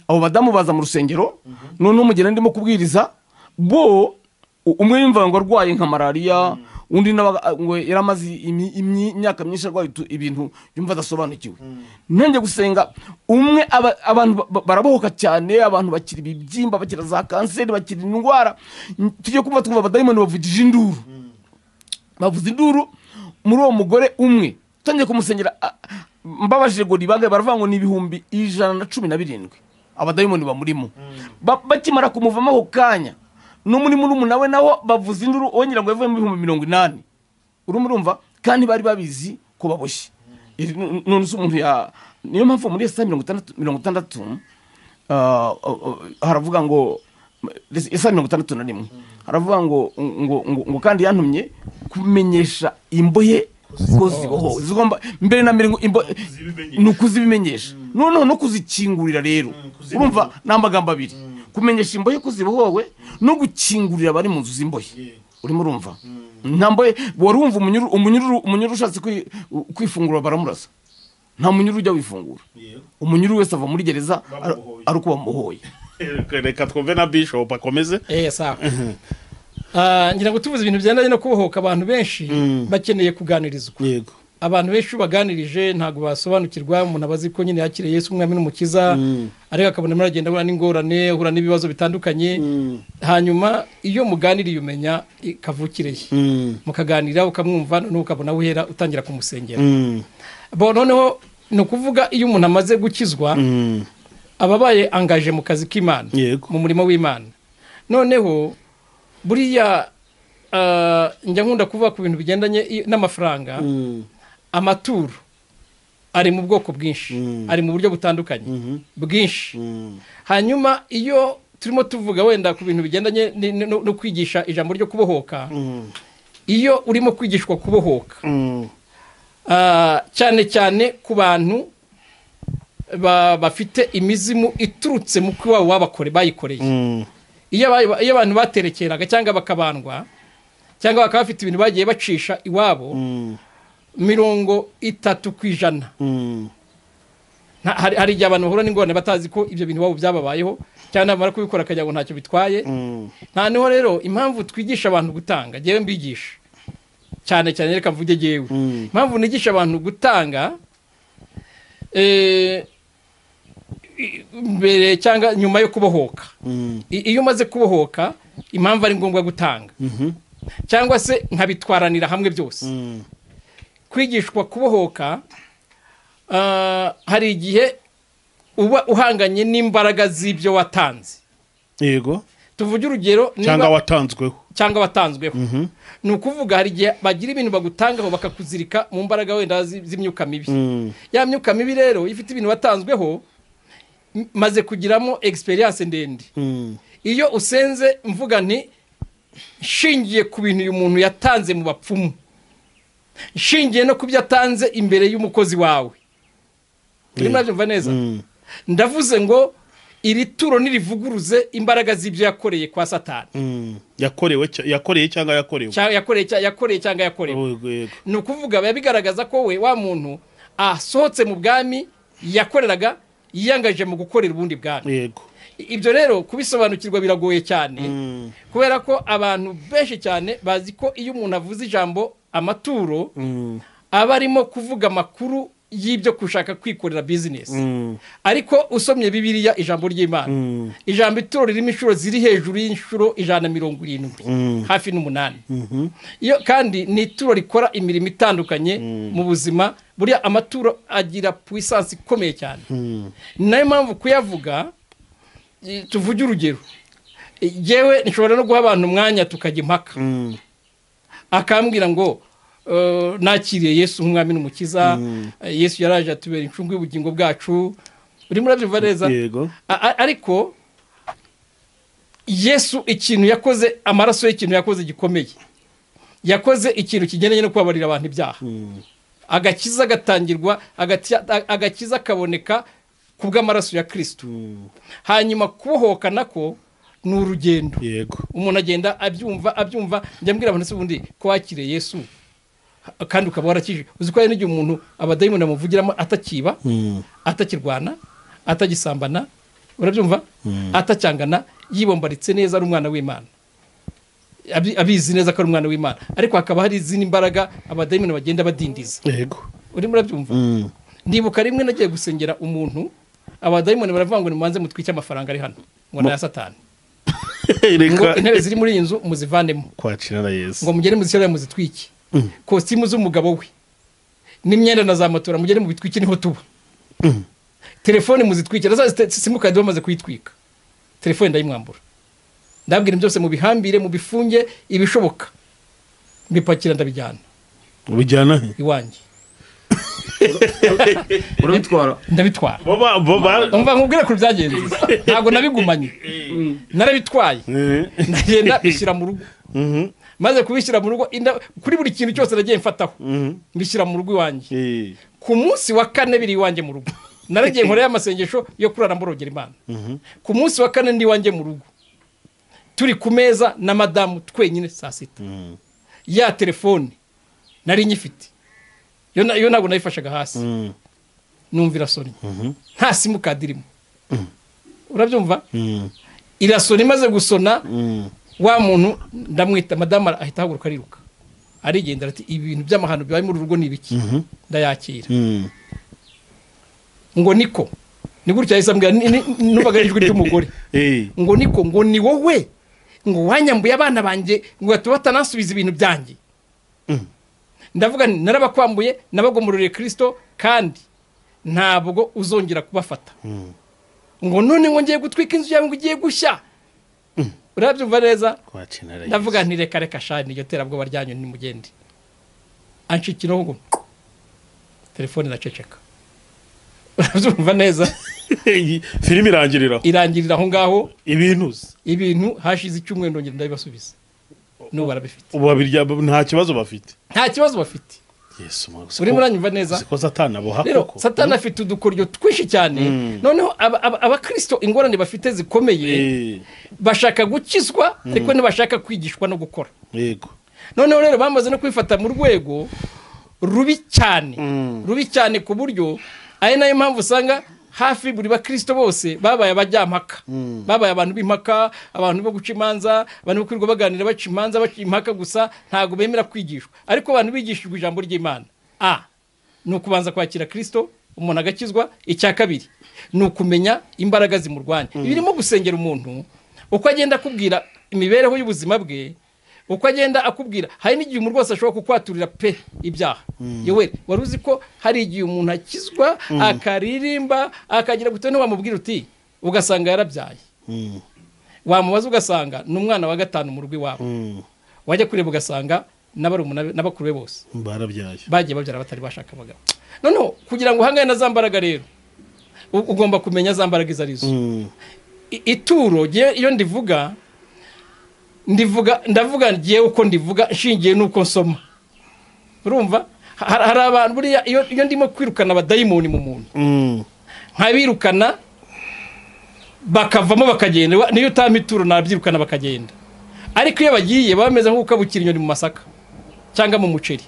abo badamu baza mu rusengero noneho umugeni ndimo kubwiriza bo u- umwe yumvaga ngo arwaye nka malariya undi nawe aga- ngo yari amaze imi- imi- imyaka myinshi arwaye utu- ibintu yumva adasobanukiwe nanjye gusenga umwe aba- abantu ba- ba- barabohoka cyane abantu bakira ibibyimba bakira za kanseri bakira indwara tujye kumva twumva abadayimoni bavugije induru bavuza induru muri uwo mugore umwe utangiye kumusengera a- mbabajije ngo ribangaye baravuga ngo ni ibihumbi ijana na cumi na birindwi abadayimoni bamurimo Ba- bakimara kumuvamo ako kanya no muri murumuna we naho bavuza induru wongera ngo yavuyemo ibihumbi mirongo inani urimo urumva kandi bari babizi ko baboshye Iri- nu- nu- none se umuntu ya niyo mpamvu muri esaya mirongo itandatu- mirongo itandatu ah, ah, ah, haravuga ngo isa mirongo itandatu na rimwe haravuga ngo ngo ngo- ngo kandi yantumye kumenyesha imbohe ko zibohowe zigomba mbere na mbere ngo imbo- ni ukuzibimenyesha noneho no kuzikingurira rero urumva ni amagambo abiri kumenyesha imbohe ko zibohowe no gukingurira abari mu nzu z'imbohe urimo urumva nta mbohe wari wumva umunyururu umunyururu umunyururu ushatse kwi- kwifungura baramurasa nta munyururu ujya wifungura umunyururu wese ava muri gereza ari- ari uko bamuhoye reka twumve na bishop akomeze Eh, sawa Ah, ngira ngo tuvuze ibintu bijyanye no kubohoka abantu benshi bakeneye kuganirizwa yego abantu benshi iyo ubaganirije ntabwo basobanukirwa umuntu aba azi ko nyine yakiriye Yesu umwami n'umukiza ariko akabona arimo aragenda ahura n'ingorane ahura n'ibibazo bitandukanye hanyuma iyo muganiriye umenya kavukire ye mukaganira ukamwumva noneho ukabona uhera utangira kumusengera bo noneho ni ukuvuga iyo umuntu amaze gukizwa aba abaye angaje mu kazi k'imana Yego. mu murimo w'imana noneho buriya ah, njya nkunda kuvuga ku bintu bigendanye i- n'amafaranga amaturo ari mu bwoko bwinshi ari mu buryo butandukanye bwinshi hanyuma iyo turimo tuvuga wenda ku bintu bigendanye ni- no no kwigisha ijambo ryo kubohoka iyo urimo kwigishwa kubohoka ah, cyane cyane ku bantu ba- bafite imizimu iturutse mu ko iwabo babakore bayikoreye iyo aba- iyo abantu baterekeraga cyangwa bakabandwa cyangwa bakaba bafite ibintu bagiye bacisha iwabo mirongo itatu ku ijana Nta- hari hari igihe abantu bahura n'ingorane batazi ko ibyo bintu iwabo byababayeho cyangwa nabamara kubikora akagira ngo ntacyo bitwaye noneho rero impamvu twigisha abantu gutanga ngewe mbigisha cyane cyane reka mvuge ngewe Mm. impamvu nigisha abantu gutanga eh, i- mbere cyangwa nyuma yo kubohoka I- iyo umaze kubohoka impamvu ari ngombwa gutanga cyangwa se nkabitwaranira hamwe byose kwigishwa kubohoka ah, hari igihe uba uhanganye n'imbaraga z'ibyo watanze yego tuvuge urugero niba- cyangwa watanzweho cyangwa watanzweho ni ukuvuga hari igihe bagira ibintu bagutangaho bakakuzirika mu mbaraga wenda zi- z'imyuka mibi ya myuka mibi rero ifite ibintu watanzweho m- maze kugiramo egisperiyanse ndende iyo usenze mvuga nti nshingiye ku bintu uyu muntu yatanze mu bapfumu nshingiye no ku byo atanze imbere y'umukozi wawe urimo urabyumva neza ndavuze ngo iri turo nirivuguruze imbaraga z'ibyo yakoreye kwa satani yakorewe cya- yakoreye cyangwa yakorewe Cya- yakoreye cya- yakoreye cyangwa yakorewe Yego, yego. ni ukuvuga biba bigaragaza ko we wa muntu asohotse mu bwami yakoreraga yiyangaje mu gukorera ubundi bwami yego ibyo rero kubisobanukirwa biragoye cyane kubera ko abantu benshi cyane bazi ko iyo umuntu avuze ijambo amaturo aba arimo kuvuga amakuru y'ibyo gushaka kwikorera bizinesi ariko usomye bibiriya ijambo ry'imana ijambo ituro ririmo inshuro ziri hejuru y'inshuro ijana na mirongo irindwi hafi n'umunani iyo kandi ni ituro rikora imirimo itandukanye mu buzima buriya amaturo agira puissance ikomeye cyane ni nayo mpamvu kuyavuga i- tuvuge urugero yewe nshobora no guha abantu umwanya tukajya impaka akambwira ngo eh, nakiriye yesu nk'umwami n'umukiza eh, yesu yaraje atubera incungu y'ubugingo bwacu urimo urabyumva neza yego A- a- ariko yesu ikintu yakoze amaraso y'ikintu yakoze gikomeye yakoze ikintu kigendanye no kubabarira abantu ibyaha agakiza gatangirwa agati- a- agakiza kaboneka ku bw'amaraso ya kirisito hanyuma kubohoka nako ni urugendo yego umuntu agenda abyumva abyumva njya mbwira abantu se ubundi ko wakiriye yesu ha- kandi ukaba warakije uzi ko hari n'igihe umuntu abadayimoni bamuvugiramo atakiba atakirwana atagisambana urabyumva atacyangana yibombaritse neza ari umwana w'imana Abi- abizi neza ko ari umwana w'imana ariko hakaba hari izindi mbaraga abadayimoni bagenda badindiza yego urimo urabyumva ndibuka rimwe nagiye gusengera umuntu abadayimoni baravuga ngo nimubanze mutwike amafaranga ari hano ngo ni aya satani ngo reka intebe ziri muri iyi nzu muzivanemo kwakira na yesu ngo mugere muzishyire muzitwike kositimu z'umugabo we n'imyenda na za matora mugere mubitwike niho tuba telefone muzitwike na za site- simukadi bamaze kuyitwika telefone ndayimwambura ndabwira byose mubihambire mubifunge ibishoboka mbipakira ndabijyana bijyana he iwanjye urabitwara ndabitwara bo ba- bo ba- umva nkubwire ku byagenze ntabwo nabigumanye narabitwaye Eh, ndagenda bishyira mu rugo mhm, maze kubishyira mu rugo inda- kuri buri kintu cyose nagiye mfataho mhm, mbishyira mu rugo iwanjye eh, ku munsi wa kane biri iwanjye mu rugo naragiye nkorayo amasengesho yo kurara mborogera imana ku munsi wa kane ndi iwanjye mu rugo turi ku meza na madamu twenyine saa sita ya telefone nari nyifite yo na- yo ntabwo nayifashaga hasi mhm, numva irasonye nta simukadi irimo urabyumva mhm, irasona imaze gusona mhm, wa muntu ndamwita madamu ahita ahaguruka ariruka arigendera ati ibi bintu by'amahano bibaye muri uru rugo ni ibiki ndayakira mhm. ngo niko ni gutya yahise ambwira ni- ni- numvaga ari ijwi ry'umugore Eh, ngo niko ngo ni wowe ngo wanyambuye abana banjye ngo ugahita batanasubiza ibintu byanjye ndavuga nti narabakwambuye nabagomororeye kirisito kandi ntabwo uzongera kubafata ngo none ngo ngiye gutwika inzu yawe ngo ugiye gushya urabyumva neza kwakira na yesu ndavuga nti reka reka shani iryo terabwoba ryanyu nimugende anshikiraho ngo telefone iraceceka urabyumva neza Iyi filime irangirira aho. irangirira aho ngaho ibintu uzi ibintu hashize icyumweru ndongera ndabibasubiza n'ubu barabifite ubu babirya nta kibazo bafite nta kibazo bafite yesu uri muranyumva neza uziko satani aboha rero koko satani afite udukoryo twinshi cyane noneho aba- aba- abakristo ingorane bafite zikomeye Eh, bashaka gukizwa ariko ntibashaka kwigishwa no gukora yego noneho rero bamaze no kwifata mu rwego rubi cyane Mm. rubi cyane ku buryo ari nayo mpamvu usanga hafi buri bakristo bose babaye abajyampaka babaye abantu b'impaka abantu bo guca imanza abantu bo kwirirwa baganira baca imanza baca impaka gusa ntabwo bemera kwigishwa ariko abantu bigishijwe ijambo ry'imana a ni ukubanza kwakira kristo umuntu agakizwa icya kabiri ni ukumenya imbaraga zimurwanya birimo gusengera umuntu uko agenda akubwira imibereho y'ubuzima bwe uko agenda akubwira hari n'igihe umuntu rwose ashobora kukwaturira pe ibyaha yewe wari uzi ko hari igihe umuntu akizwa akaririmba akagira gutya ntiwamubwira uti ugasanga yarabyaye Mm, wamubaza ugasanga ni umwana wa gatanu mu rugo iwabo mm, wajya kureba ugasanga n'abarumuna be- n'abakuru be bose barabyaye bagiye babyara batari bashaka abagabo noneho kugira ngo uhangane na za mbaraga rero u- ugomba kumenya za mbaraga izo arizo Mm, I- ituro ngewe iyo ndivuga ndivuga ndavuga ngewe uko ndivuga nshingiye n'uko nsoma urumva Ha- hari abantu buriya iyo iyo ndimo kwirukana abadayimoni mu muntu mm, nkabirukana bakavamo bakagenda Wa- niyo utampa ituro nabyirukana bakagenda ariko iyo bagiye baba bameze nk'ukabukira inyoni mu masaka cyangwa mu muceri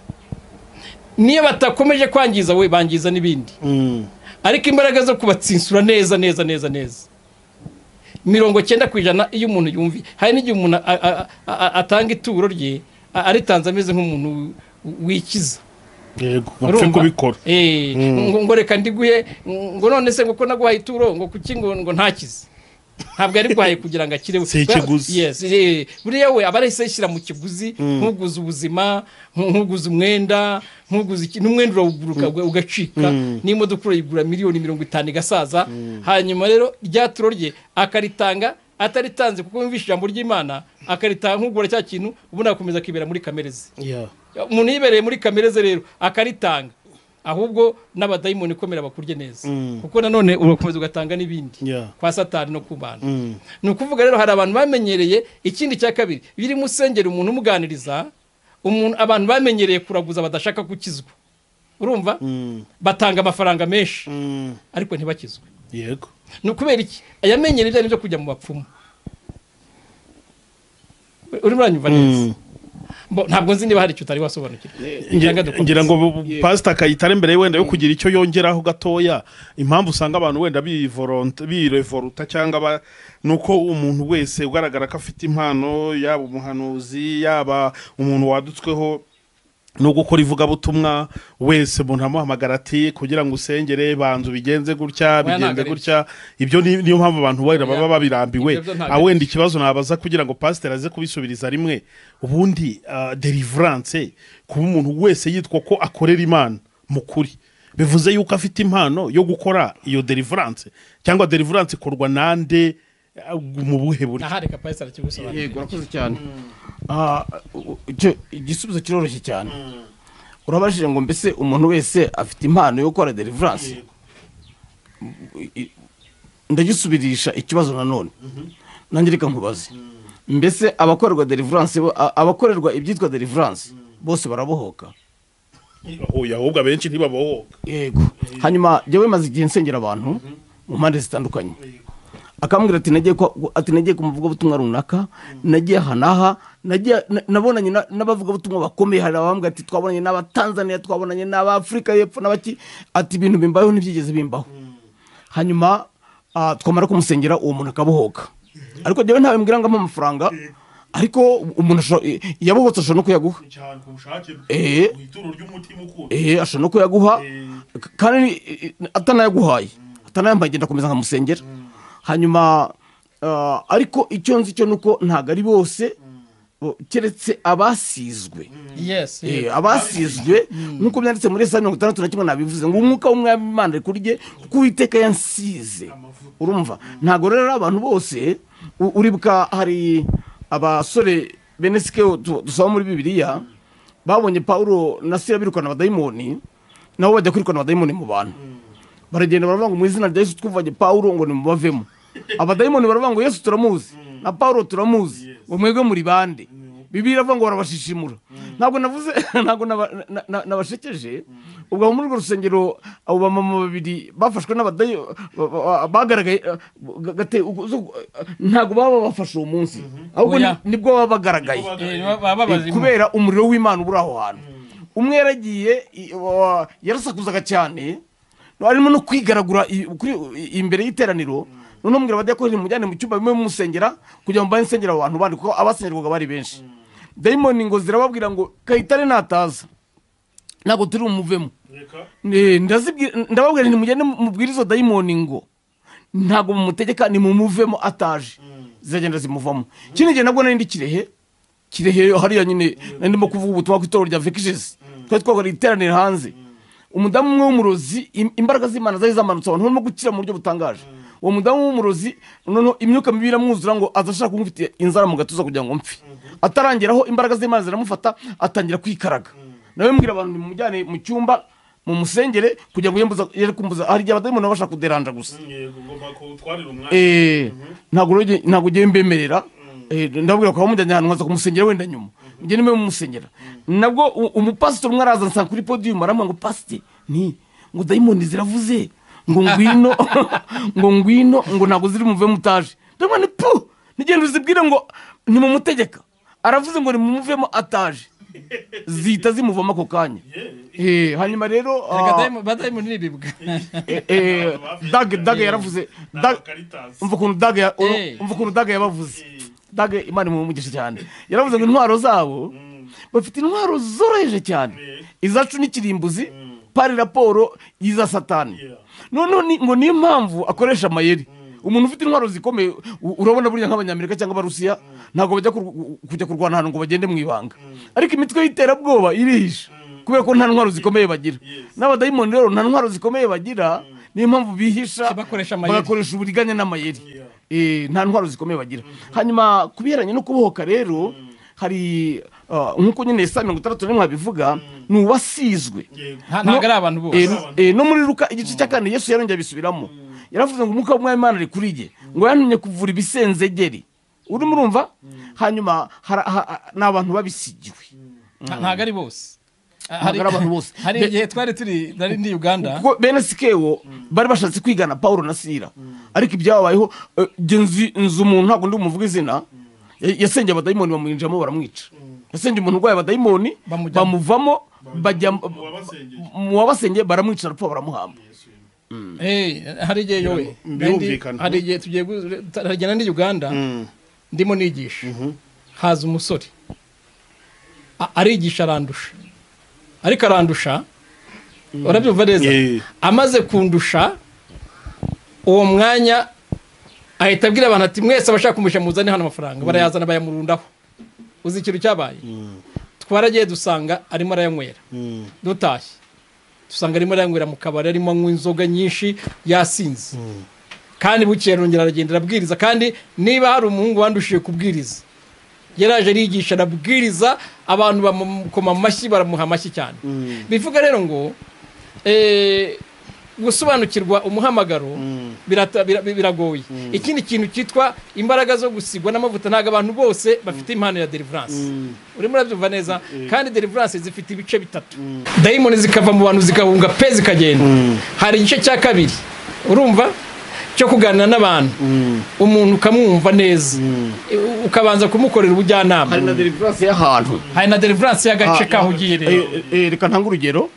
niyo batakomeje kwangiza we bangiza n'ibindi mm, ariko imbaraga zo kubatsinsura neza neza neza neza mirongo cyenda ku ijana iyo umuntu yumvi hari n'igihe umuntu a- a- a- atanga ituro rye a- aritanze ameze nk'umuntu wikiza yego bapfe Urumva? kubikora Eh, ngo- ngo reka ndiguhe ngo none se ngo ko naguhaye ituro ngo kuki ngo ngo ntakize ntabwo ari guhaye kugira ngo akire Si ikiguzi. Yes, eh, buriya we aba arahise yishyira mu kiguzi ntuguze ubuzima ntu- ntuguze umwenda ntuguze iki n'umwenda urawuguruka ugacika n'imodoka urayigura miliyoni mirongo itanu igasaza hanyuma rero rya turo rye akaritanga ataritanze kuko yumvishe ijambo ry'imana akaritanga nk'ugura cya kintu ubundi agakomeza akibera muri kamere ze Yeah. umuntu yibereye muri kamere ze rero akaritanga ahubwo n'abadayimoni ikomera bakurye neza kuko nanone urakomeza ugatanga n'ibindi Yeah. kwa satani no ku bantu Mm. ni ukuvuga rero hari abantu bamenyereye ikindi cya kabiri birimo usengera umuntu umuganiriza umuntu abantu bamenyereye kuraguza badashaka gukizwa urumva Mm, batanga amafaranga menshi mm, ariko ntibakizwe yego ni ukubera iki ayamenyereye ibijyanye byo kujya mu bapfumu urimo uranyumva neza Bo- ntabwo nzi niba hari icyo utari wasobanukirwa Nge- Cyangwa dukomeze. ngira ngo pasita akayitara imbere ye wenda yo kugira icyo yongeraho gatoya impamvu usanga abantu wenda bivoronta- birevoruta cyangwa ba- ni uko umuntu wese ugaragara ko afite impano yaba umuhanuzi yaba umuntu wadutsweho no gukora ivugabutumwa wese umuntu amuhamagara ati kugira ngo usengere banzu bigenze gutya Oya, ntabwo bigenze ari gutya ibyo ni- niyo mpamvu abantu wenda baba Oya, babirambiwe ibyo byo ntabwo Ah, ari wenda ikibazo nabaza kugira ngo pasiteri aze kubisubiriza rimwe ubundi ah, deliverance kuba umuntu wese yitwa ko akorera imana mu kuri bivuze yuko afite impano yo gukora iyo deliverance cyangwa deliverance ikorwa nande ah, mu buhe buryo aha reka pasi arakigusobanurira yego urakoze cyane Ah, u- icyo- igisubizo kiroroshye cyane urabajije ngo mbese umuntu wese afite impano yo gukora deliverance I- ndagisubirisha ikibazo nanone nanjye reka nkubaze mbese abakorerwa deliverance bo- a- abakorerwa ibyitwa deliverance bose barabohoka oya ahubwo abenshi ntibabohoka yego hanyuma jyewe maze igihe nsengera abantu mu mpande zitandukanye akambwira ati nagiye kwa- gu- ati nagiye ku muvugabutumwa runaka nagiye aha n'aha nagiye na- nabonanye na- n'abavugabutumwa bakomeye hari abambwira ati twabonanye n'abatanzaniya twabonanye n'abafurika y'epfo n'abaki ati ibintu bimbayeho ntibyigeze bimbaho hanyuma ah, twamara kumusengera uwo muntu akabohoka ariko jyewe ntawe mbwira ngo ampe amafaranga ariko umuntu ashobora- i- yabohotse ashobora no kuyaguha cyane ku bushake bwe Eh. mu ituro ry'umutima ukunda ehe ashobora no kuyaguha Eh. k- kandi eh, atanayaguhaye atanayambaye ngenda akomeza nkamusengera hanyuma ah, ariko icyo nzi cyo ni uko ntabwo ari bose bo- keretse abasizwe Eh, yesi abasizwe nk'uko byanditse muri esaya mirongo itandatu na kimwe nabivuze ngo umwuka w'umwami imana ari kurye kuko uwiteka yansize urumva ntabwo rero ari abantu bose u- uribwa hari abasore bene sikeo tu- dusaba muri bibiliya babonye pawulo na sira birukana abadayimoni nabo bajya kwirukana abadayimoni mu bantu baragenda baravuga ngo mu izina rya yesu twuvanye pawulo ngo nimubavemo abadayimoni baravuga ngo yesu turamuzi na pawulo turamuzi ngo mwebwe muri bande bibiliya iravuga ngo barabashishimura ntabwo navuze ntabwo naba- na- na- nabashekeje ubwo aho muri urwo rusengero abo bamama babiri bafashwe n'abadayo ba- ba- bagaragaye eh, gate- ubwo- zo- eh, ntabwo baba bafashe uwo munsi ahubwo ni- Oya. nibwo baba bagaragaye Eh, baba Eh, babazimu kubera umuriro w'imana ubura aho hantu umwe yaragiye i- wa- yarasakuzaga cyane harimo no kwigaragura i- kuri- i- imbere y'iteraniro noneho mbwira abadayakorera mujyane mu cyumba bimwe mumusengera kugira ngo mbane nsengera abantu bandi kuko abasengerwaga bari benshi dayimoni ngo zirababwira ngo kayitare nataza ntabwo turi bumuvemo Eh, ndazibwira- ndababwira nti mugende mubwire izo dayimoni ngo ntabwo mumutegeka nimumuvemo ataje ziragenda zimuvamo kindi gihe nabwo nari ndi kirehe kirehe hariya nyine nari ndimo kuvuga ubutumwa ku itorero rya vekijezi twari twakora iteraniro hanze umudamu umwe w'umurozi im- imbaraga z'imana zari zamanutse abantu barimo gukira mu buryo butangaje uwo mudamu w'umurozi noneho imyuka mibi iramwuzura ngo azashaka kumufitiye inzara mu gatuza kugira ngo mpfe atarangeraho imbaraga z'imana ziramufata atangira kwikaraga nawe mbwira abantu nimumujyane mu cyumba mumusengere kugira ngo yembuza yere kumbuza hari igihe abadayimoni baba bashaka kuderanja gusa Eh, ntabwo rero nge- ntabwo ugiye mbemerera Eh, ndababwira ko bamujyanye ahantu nkaza kumusengera wenda nyuma mugende mbe mumusengera nabwo u- umupasitoro umwe araza ansanga kuri podiyumu aramuha ngo pasite ni ngo dayimoni ziravuze ngo ngwino ngo ngwino ngo ntabwo ziri muve mutaje ndabona ni pu nigenda uzibwire ngo nimumutegeka aravuze ngo nimumuvemo ataje zihita zimuvamo ako kanya Eh, hanyuma rero ah, badayimoni n'ibibwa eh, eh, dage dage yaravuze Dag- umva ukuntu daga ya- Eh. umva ukuntu daga yabavuze daga imana imumugisha cyane yaravuze ngo intwaro zabo bafite intwaro zoroheje cyane izacu n'ikirimbuzi pari raporo y'iza satani noneho ni- ngo niyo mpamvu akoresha amayeri umuntu ufite intwaro zikomeye u- urabona burya nk'abanyamerika cyangwa abarusiya ntabwo bajya kur- kujya kurwana ahantu ngo bagende mu ibanga ariko imitwe y'iterabwoba irihisha kubera ko nta ntwaro zikomeye bagira n'abadayimoni rero nta ntwaro zikomeye bagira niyo mpamvu bihisha Bakoresha amayeri. bakoresha uburiganya n'amayeri Eh, nta ntwaro zikomeye bagira hanyuma ku biheranye no kubohoka rero hari ah, nk'uko nyine saa mirongo itandatu n'imwe bivuga ni uwasizwe Nta- ntabwo ari abantu bose Eh, eh, no muri ruka igice cya kane yesu yarongeye abisubiramo yaravuze ngo umwuka w'umwamana ari kuri jye ngo yantumye kuvura ibisenzegeri urimo urumva hanyuma hara- ha- ha- ni abantu babisigiwe Nta- ntabwo ari bose Ntabwo ari abantu bose. hari Be- igihe twari turi nari ndi uganda kuko bene sikewo bari bashatse kwigana pawulo na sira ariko ibyababayeho eh, jye nzi nzi umuntu ntabwo ndi bumuvuga izina ya- yasengeye abadayimoni bamwinjiramo baramwica yasengeye umuntu urwaye abadayimoni Bamujyamo. bamuvamo bajya mu wabasengeye baramwica arapfa baramuhamba Eh, hari igihe yowe birumvikana. Nari- hari igihe tugiye gu- hari igihe nari ndi uganda ndimo nigisha haza umusore A- arigisha arandusha ariko arandusha urabyumva neza Yeah. amaze kundusha uwo mwanya ahita abwira abantu ati mwese abashaka kumusha muzane hano amafaranga barayazana bayamurundaho uzi ikintu cyabaye twaragiye dusanga arimo arayanywera dutashye dusanga arimo arayanywera mu kabari arimo anywa inzoga nyinshi yasinze kandi bukeye arongera aragenda arabwiriza kandi niba hari umuhungu wandushiye kubwiriza yaraje arigisha arabwiriza abantu bamukoma amashyi baramuha amashyi cyane bivuga rero ngo eh, gusobanukirwa umuhamagaro birata- bira- biragoye ikindi kintu cyitwa imbaraga zo gusigwa n'amavuta ntabwo abantu bose bafite impano ya deliverance urimo urabyumva neza kandi deliverance zifite ibice bitatu dayimoni zikava mu bantu zigahunga pe zikagenda hari igice cya kabiri urumva cyo kuganira n'abantu umuntu ukamwumva neza u- ukabanza kumukorera ubujyanama na deliverance y'ahantu hari na deliverance y'agace Ah, kaho ugiye rero Eh, eh, reka ntange urugero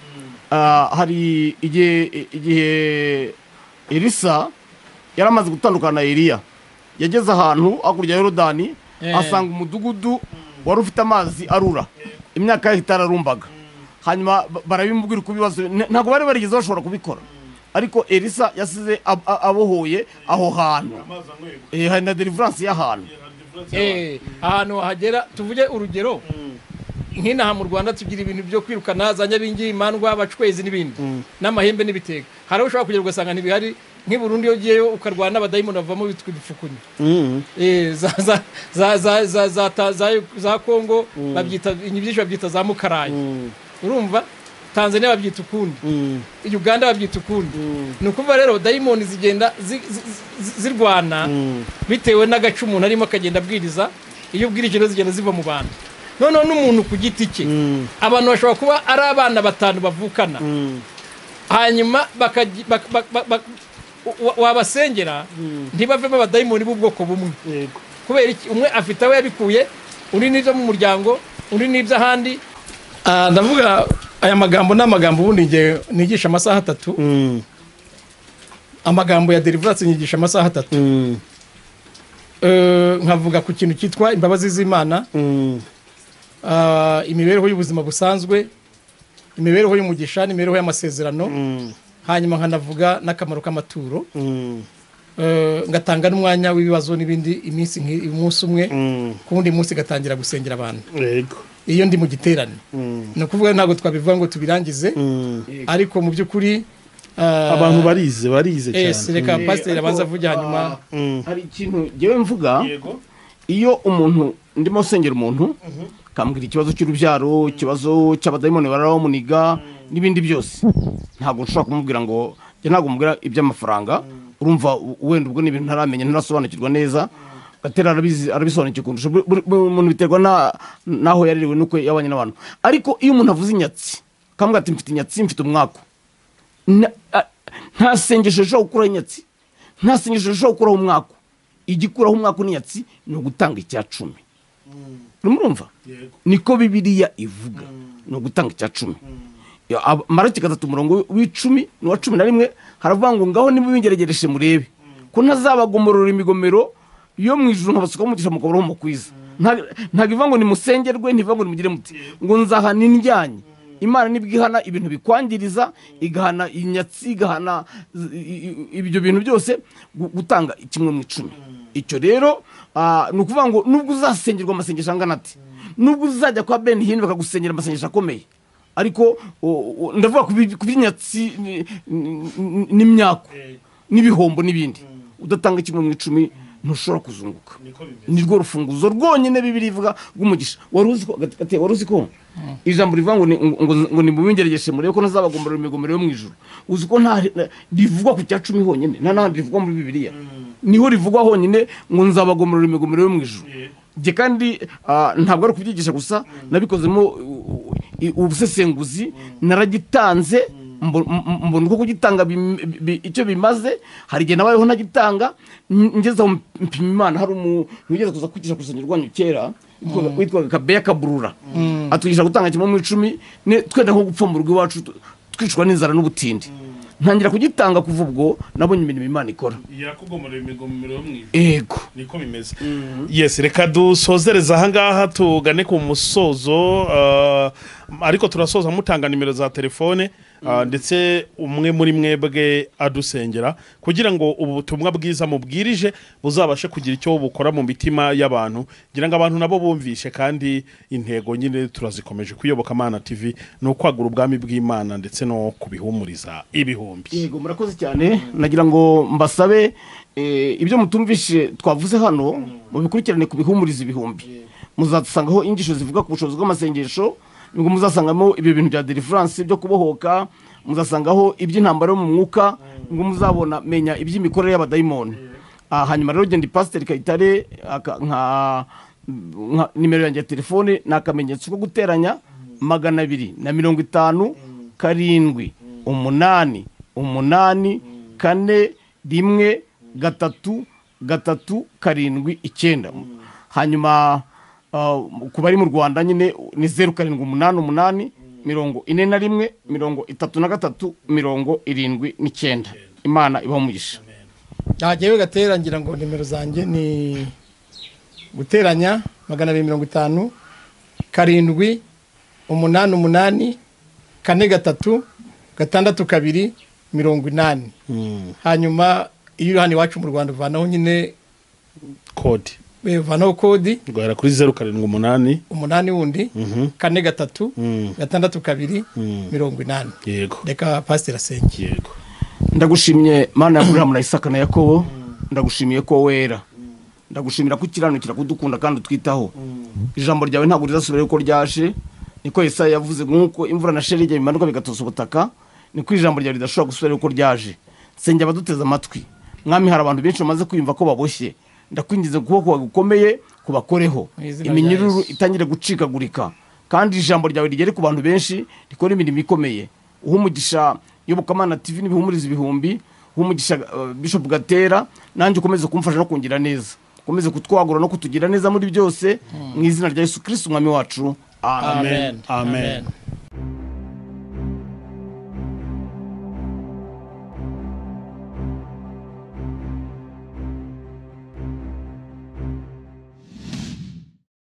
Ah, hari igihe igihe elisa yari amaze gutandukana na eliya yageze ahantu hakurya ya yorodani Eh. asanga umudugudu wari ufite amazi arura imyaka ye itararumbaga hanyuma ba- barabimubwira uko ibibazo n- ntabwo bari barigeze bashobora kubikora ariko elisa yasize ab- a- abohoye aho hantu Eh, hari na deliverance y'ahantu Eh, ahantu wahagera tuvuge urugero nk'inaha mu rwanda tugira ibintu byo kwirukana za nyabingimandwa abacwezi n'ibindi n'amahembe n'ibitega hari aho ushobora kugera ugasanga ntibihari nk'i burundi iyo ugiyeyo ukarwana n'abadayimoni bavamo bitwa ibifukunyi Eh, za- za- za- za- za- za ta- za- za kongo babyita inyibyishi babyita za mukarayi urumva tanzania babyita ukundi uganda babyita ukundi ni ukuvuga rero dayimoni zigenda zi- zi- zi- zirwana bitewe n'agace umuntu arimo akagenda abwiriza iyo ubwirije rero zigenda ziva mu bantu noneho n'umuntu ku giti cye abantu bashobora kuba ari abana batanu bavukana hanyuma bakaji- bak- bak- bak- bak- wa- wabasengera ntibavemo abadayimoni b'ubwoko bumwe yego kubera iki umwe afite aho yabikuye undi n'ibyo mu muryango undi n'iby'ahandi Ah, ndavuga aya magambo ni amagambo ubundi nge- nigisha amasaha atatu Mm, amagambo ya deliverance nyigisha amasaha atatu mm, Eh, nkavuga ku kintu cyitwa imbabazi z'imana mm, ah, imibereho y'ubuzima busanzwe imibereho y'umugisha n'imibereho y'amasezerano mm, hanyuma nkanavuga n'akamaro k'amaturo mm, Eh, ngatanga n'umwanya w'ibibazo n'ibindi iminsi nk'i- umunsi umwe mm, ku wundi munsi gatangira gusengera abantu yego iyo ndi mu giterane Mm, ni ukuvuga ntabwo twabivuga ngo tubirangize mm. ariko mu by'ukuri ah, abantu barize barize eh, cyane reka Eh, pasiteri ariko, abanza avuge ah, hanyuma Mm, hari ikintu ngewe mvuga yego iyo umuntu ndimo sengera umuntu akambwira ikibazo cy'urubyaro ikibazo cy'abadayimoni barabamuniga n'ibindi byose ntabwo nshobora kumubwira ngo njye ntabwo mubwira iby'amafaranga urumva u- wenda ubwo ni ibintu ntaramenya ntarasobanukirwa neza gatera arabizi- arabisobanukiwe kundusha Buri- buri buri muntu biterwa na- n'aho yarerewe n'uko yabanye n'abantu ariko iyo umuntu avuze inyatsi akambwira ati mfite inyatsi mfite umwaku Na- a- nta sengesho rishobora gukuraho inyatsi nta sengesho rishobora gukuraho umwaka igikuraho umwaka n'inyatsi ni ugutanga icya cumi murumva niko bibiliya ivuga ni ugutanga icya cumi Ya, ab- marayika atatu umurongo w'icumi n'uwa cumi na rimwe haravuga ngo ngaho nimubingeragereshe murebe ko ntazabagomorora imigomero yo mu ijuru nkabasukaho umugisha mukaburaho umukwiza Nta- ntabwo ivuga ngo nimusengerwe ntibivuga ngo nimugire muti ngo nzahana indyanyi imana nibwo ihana ibintu bikwangiriza igahana inyatsi igahana z- i- i- ibyo bintu byose gu- gutanga kimwe mu icumi icyo rero ah, ni ukuvuga ngo nubwo uzasengerwa amasengesho angana ati nubwo uzajya kwa ben hini bakagusengera amasengesho akomeye ariko o- o- ndavuga ku bi- ku by'inyatsi ni- ni- ni- n'imyaku n'ibihombo n'ibindi udatanga kimwe mu icumi ntushobora kuzunguka ni rwo rufunguzo rwonyine bibiri ivuga rw'umugisha wari uzi ko gate wari uzi ko ijambo rivuga ngo ni ngo- ngo- ngo nimubingeregeshe murebe ko ntazabagomborera imigomero yo mu ijuru uzi ko nta na- rivugwa ku cya cumi honyine nta n'ahandi rivugwa muri bibiliya niho rivugwa honyine ngo nzabagomborera imigomero yo mu ijuru njye kandi ah, ntabwo ari ukubyigisha gusa nabikozemo uh, i- ubusesenguzi naragitanze mbo- m- mbona uko kugitanga bim- bi- icyo bimaze hari igihe nabayeho ntagitanga n- ngeze aho mpima imana hari umuntu wigeze kuza kwigisha ku rusengero rwanyu kera witwaga- witwaga kabeya kaburura atwigisha gutanga kimwe mu icumi ne- twenda nko gupfa mu rugo iwacu tu- twicwa n'inzara n'ubutindi ntangira kugitanga kuva ubwo nabonye imirimo imana ikora yakugomorera imigomero yo mu ijuru yego niko bimeze yes reka dusozereza ahangaha tugane ku musozo ah, ariko turasoza mutanga nimero za telefone ah, ndetse umwe muri mwebwe adusengera kugira ngo ubu butumwa bwiza mubwirije buzabashe kugira icyo bukora mu mitima y'abantu ngira ngo abantu nabo bumvishe kandi intego nyine turazikomeje kuyoboka Mana TV ni ukwagura ubwami bw'Imana ndetse no kubihumuriza ibihumbi yego murakoze cyane nagira ngo mbasabe eh, ibyo mutumvishe twavuze hano mubikurikirane ku bihumuriza ibihumbi muzasangaho inyigisho zivuga ku bushobozi bw'amasengesho ngo muzasangamo ibyo bintu bya deliverance byo kubohoka muzasangaho iby'intambara yo mu mwuka ngo muzabona menya iby'imikorere y'abadayimoni Ah, hanyuma rero genda ipasiteri kayitare aka- nka nka- nimero yanjye ya telefone ni akamenyetso ko guteranya magana abiri na mirongo itanu karindwi umunani umunani kane rimwe gatatu gatatu karindwi icyenda hanyuma ah, ku bari mu rwanda nyine ni zeru karindwi umunani umunani mirongo ine na rimwe mirongo itatu na gatatu mirongo irindwi n'icyenda imana ibaho umugisha ntagewe gatera ngira ngo nimero zanjye ni guteranya magana abiri mirongo itanu karindwi umunani umunani kane gatatu gatandatu kabiri mirongo inani hano iwacu mu rwanda uvanaho nyine kode eh, uvanaho kodi guhera kuri zeru karindwi umunani umunani wundi Mhm. kane gatatu Mm. gatandatu kabiri Mm. mirongo inani yego reka pasiteri asenge yego ndagushimye mana y'aburahamu na isaka na yakobo ndagushimiye ko wera ndagushimira ko ukiranukira kudukunda kandi utwitaho ijambo ryawe ntabwo rizasubira yuko ryaje niko yesaya yavuze nk'uko imvura na sherige bimanuka bigatosa ubutaka niko ijambo ryawe ridashobora gusubira yuko ryaje nsenge abaduteze amatwi mwami hari abantu benshi bamaze kwiyumva ko baboshye ndakwingiza ukuboko kwawe gukomeye kubakoreho Mu izina rya iminyururu Yesu. itangire gucikagurika kandi ijambo ryawe rigere ku bantu benshi rikora imirimo ikomeye uha umugisha yobokamana tv n'ibihumuriza ibihumbi uha umugisha uh, bishop gatera nanjye ukomeze kumfasha no kungira neza ukomeze kutwagura no kutugira neza muri byose mu izina rya yesu kristo umwami wacu amen Amen.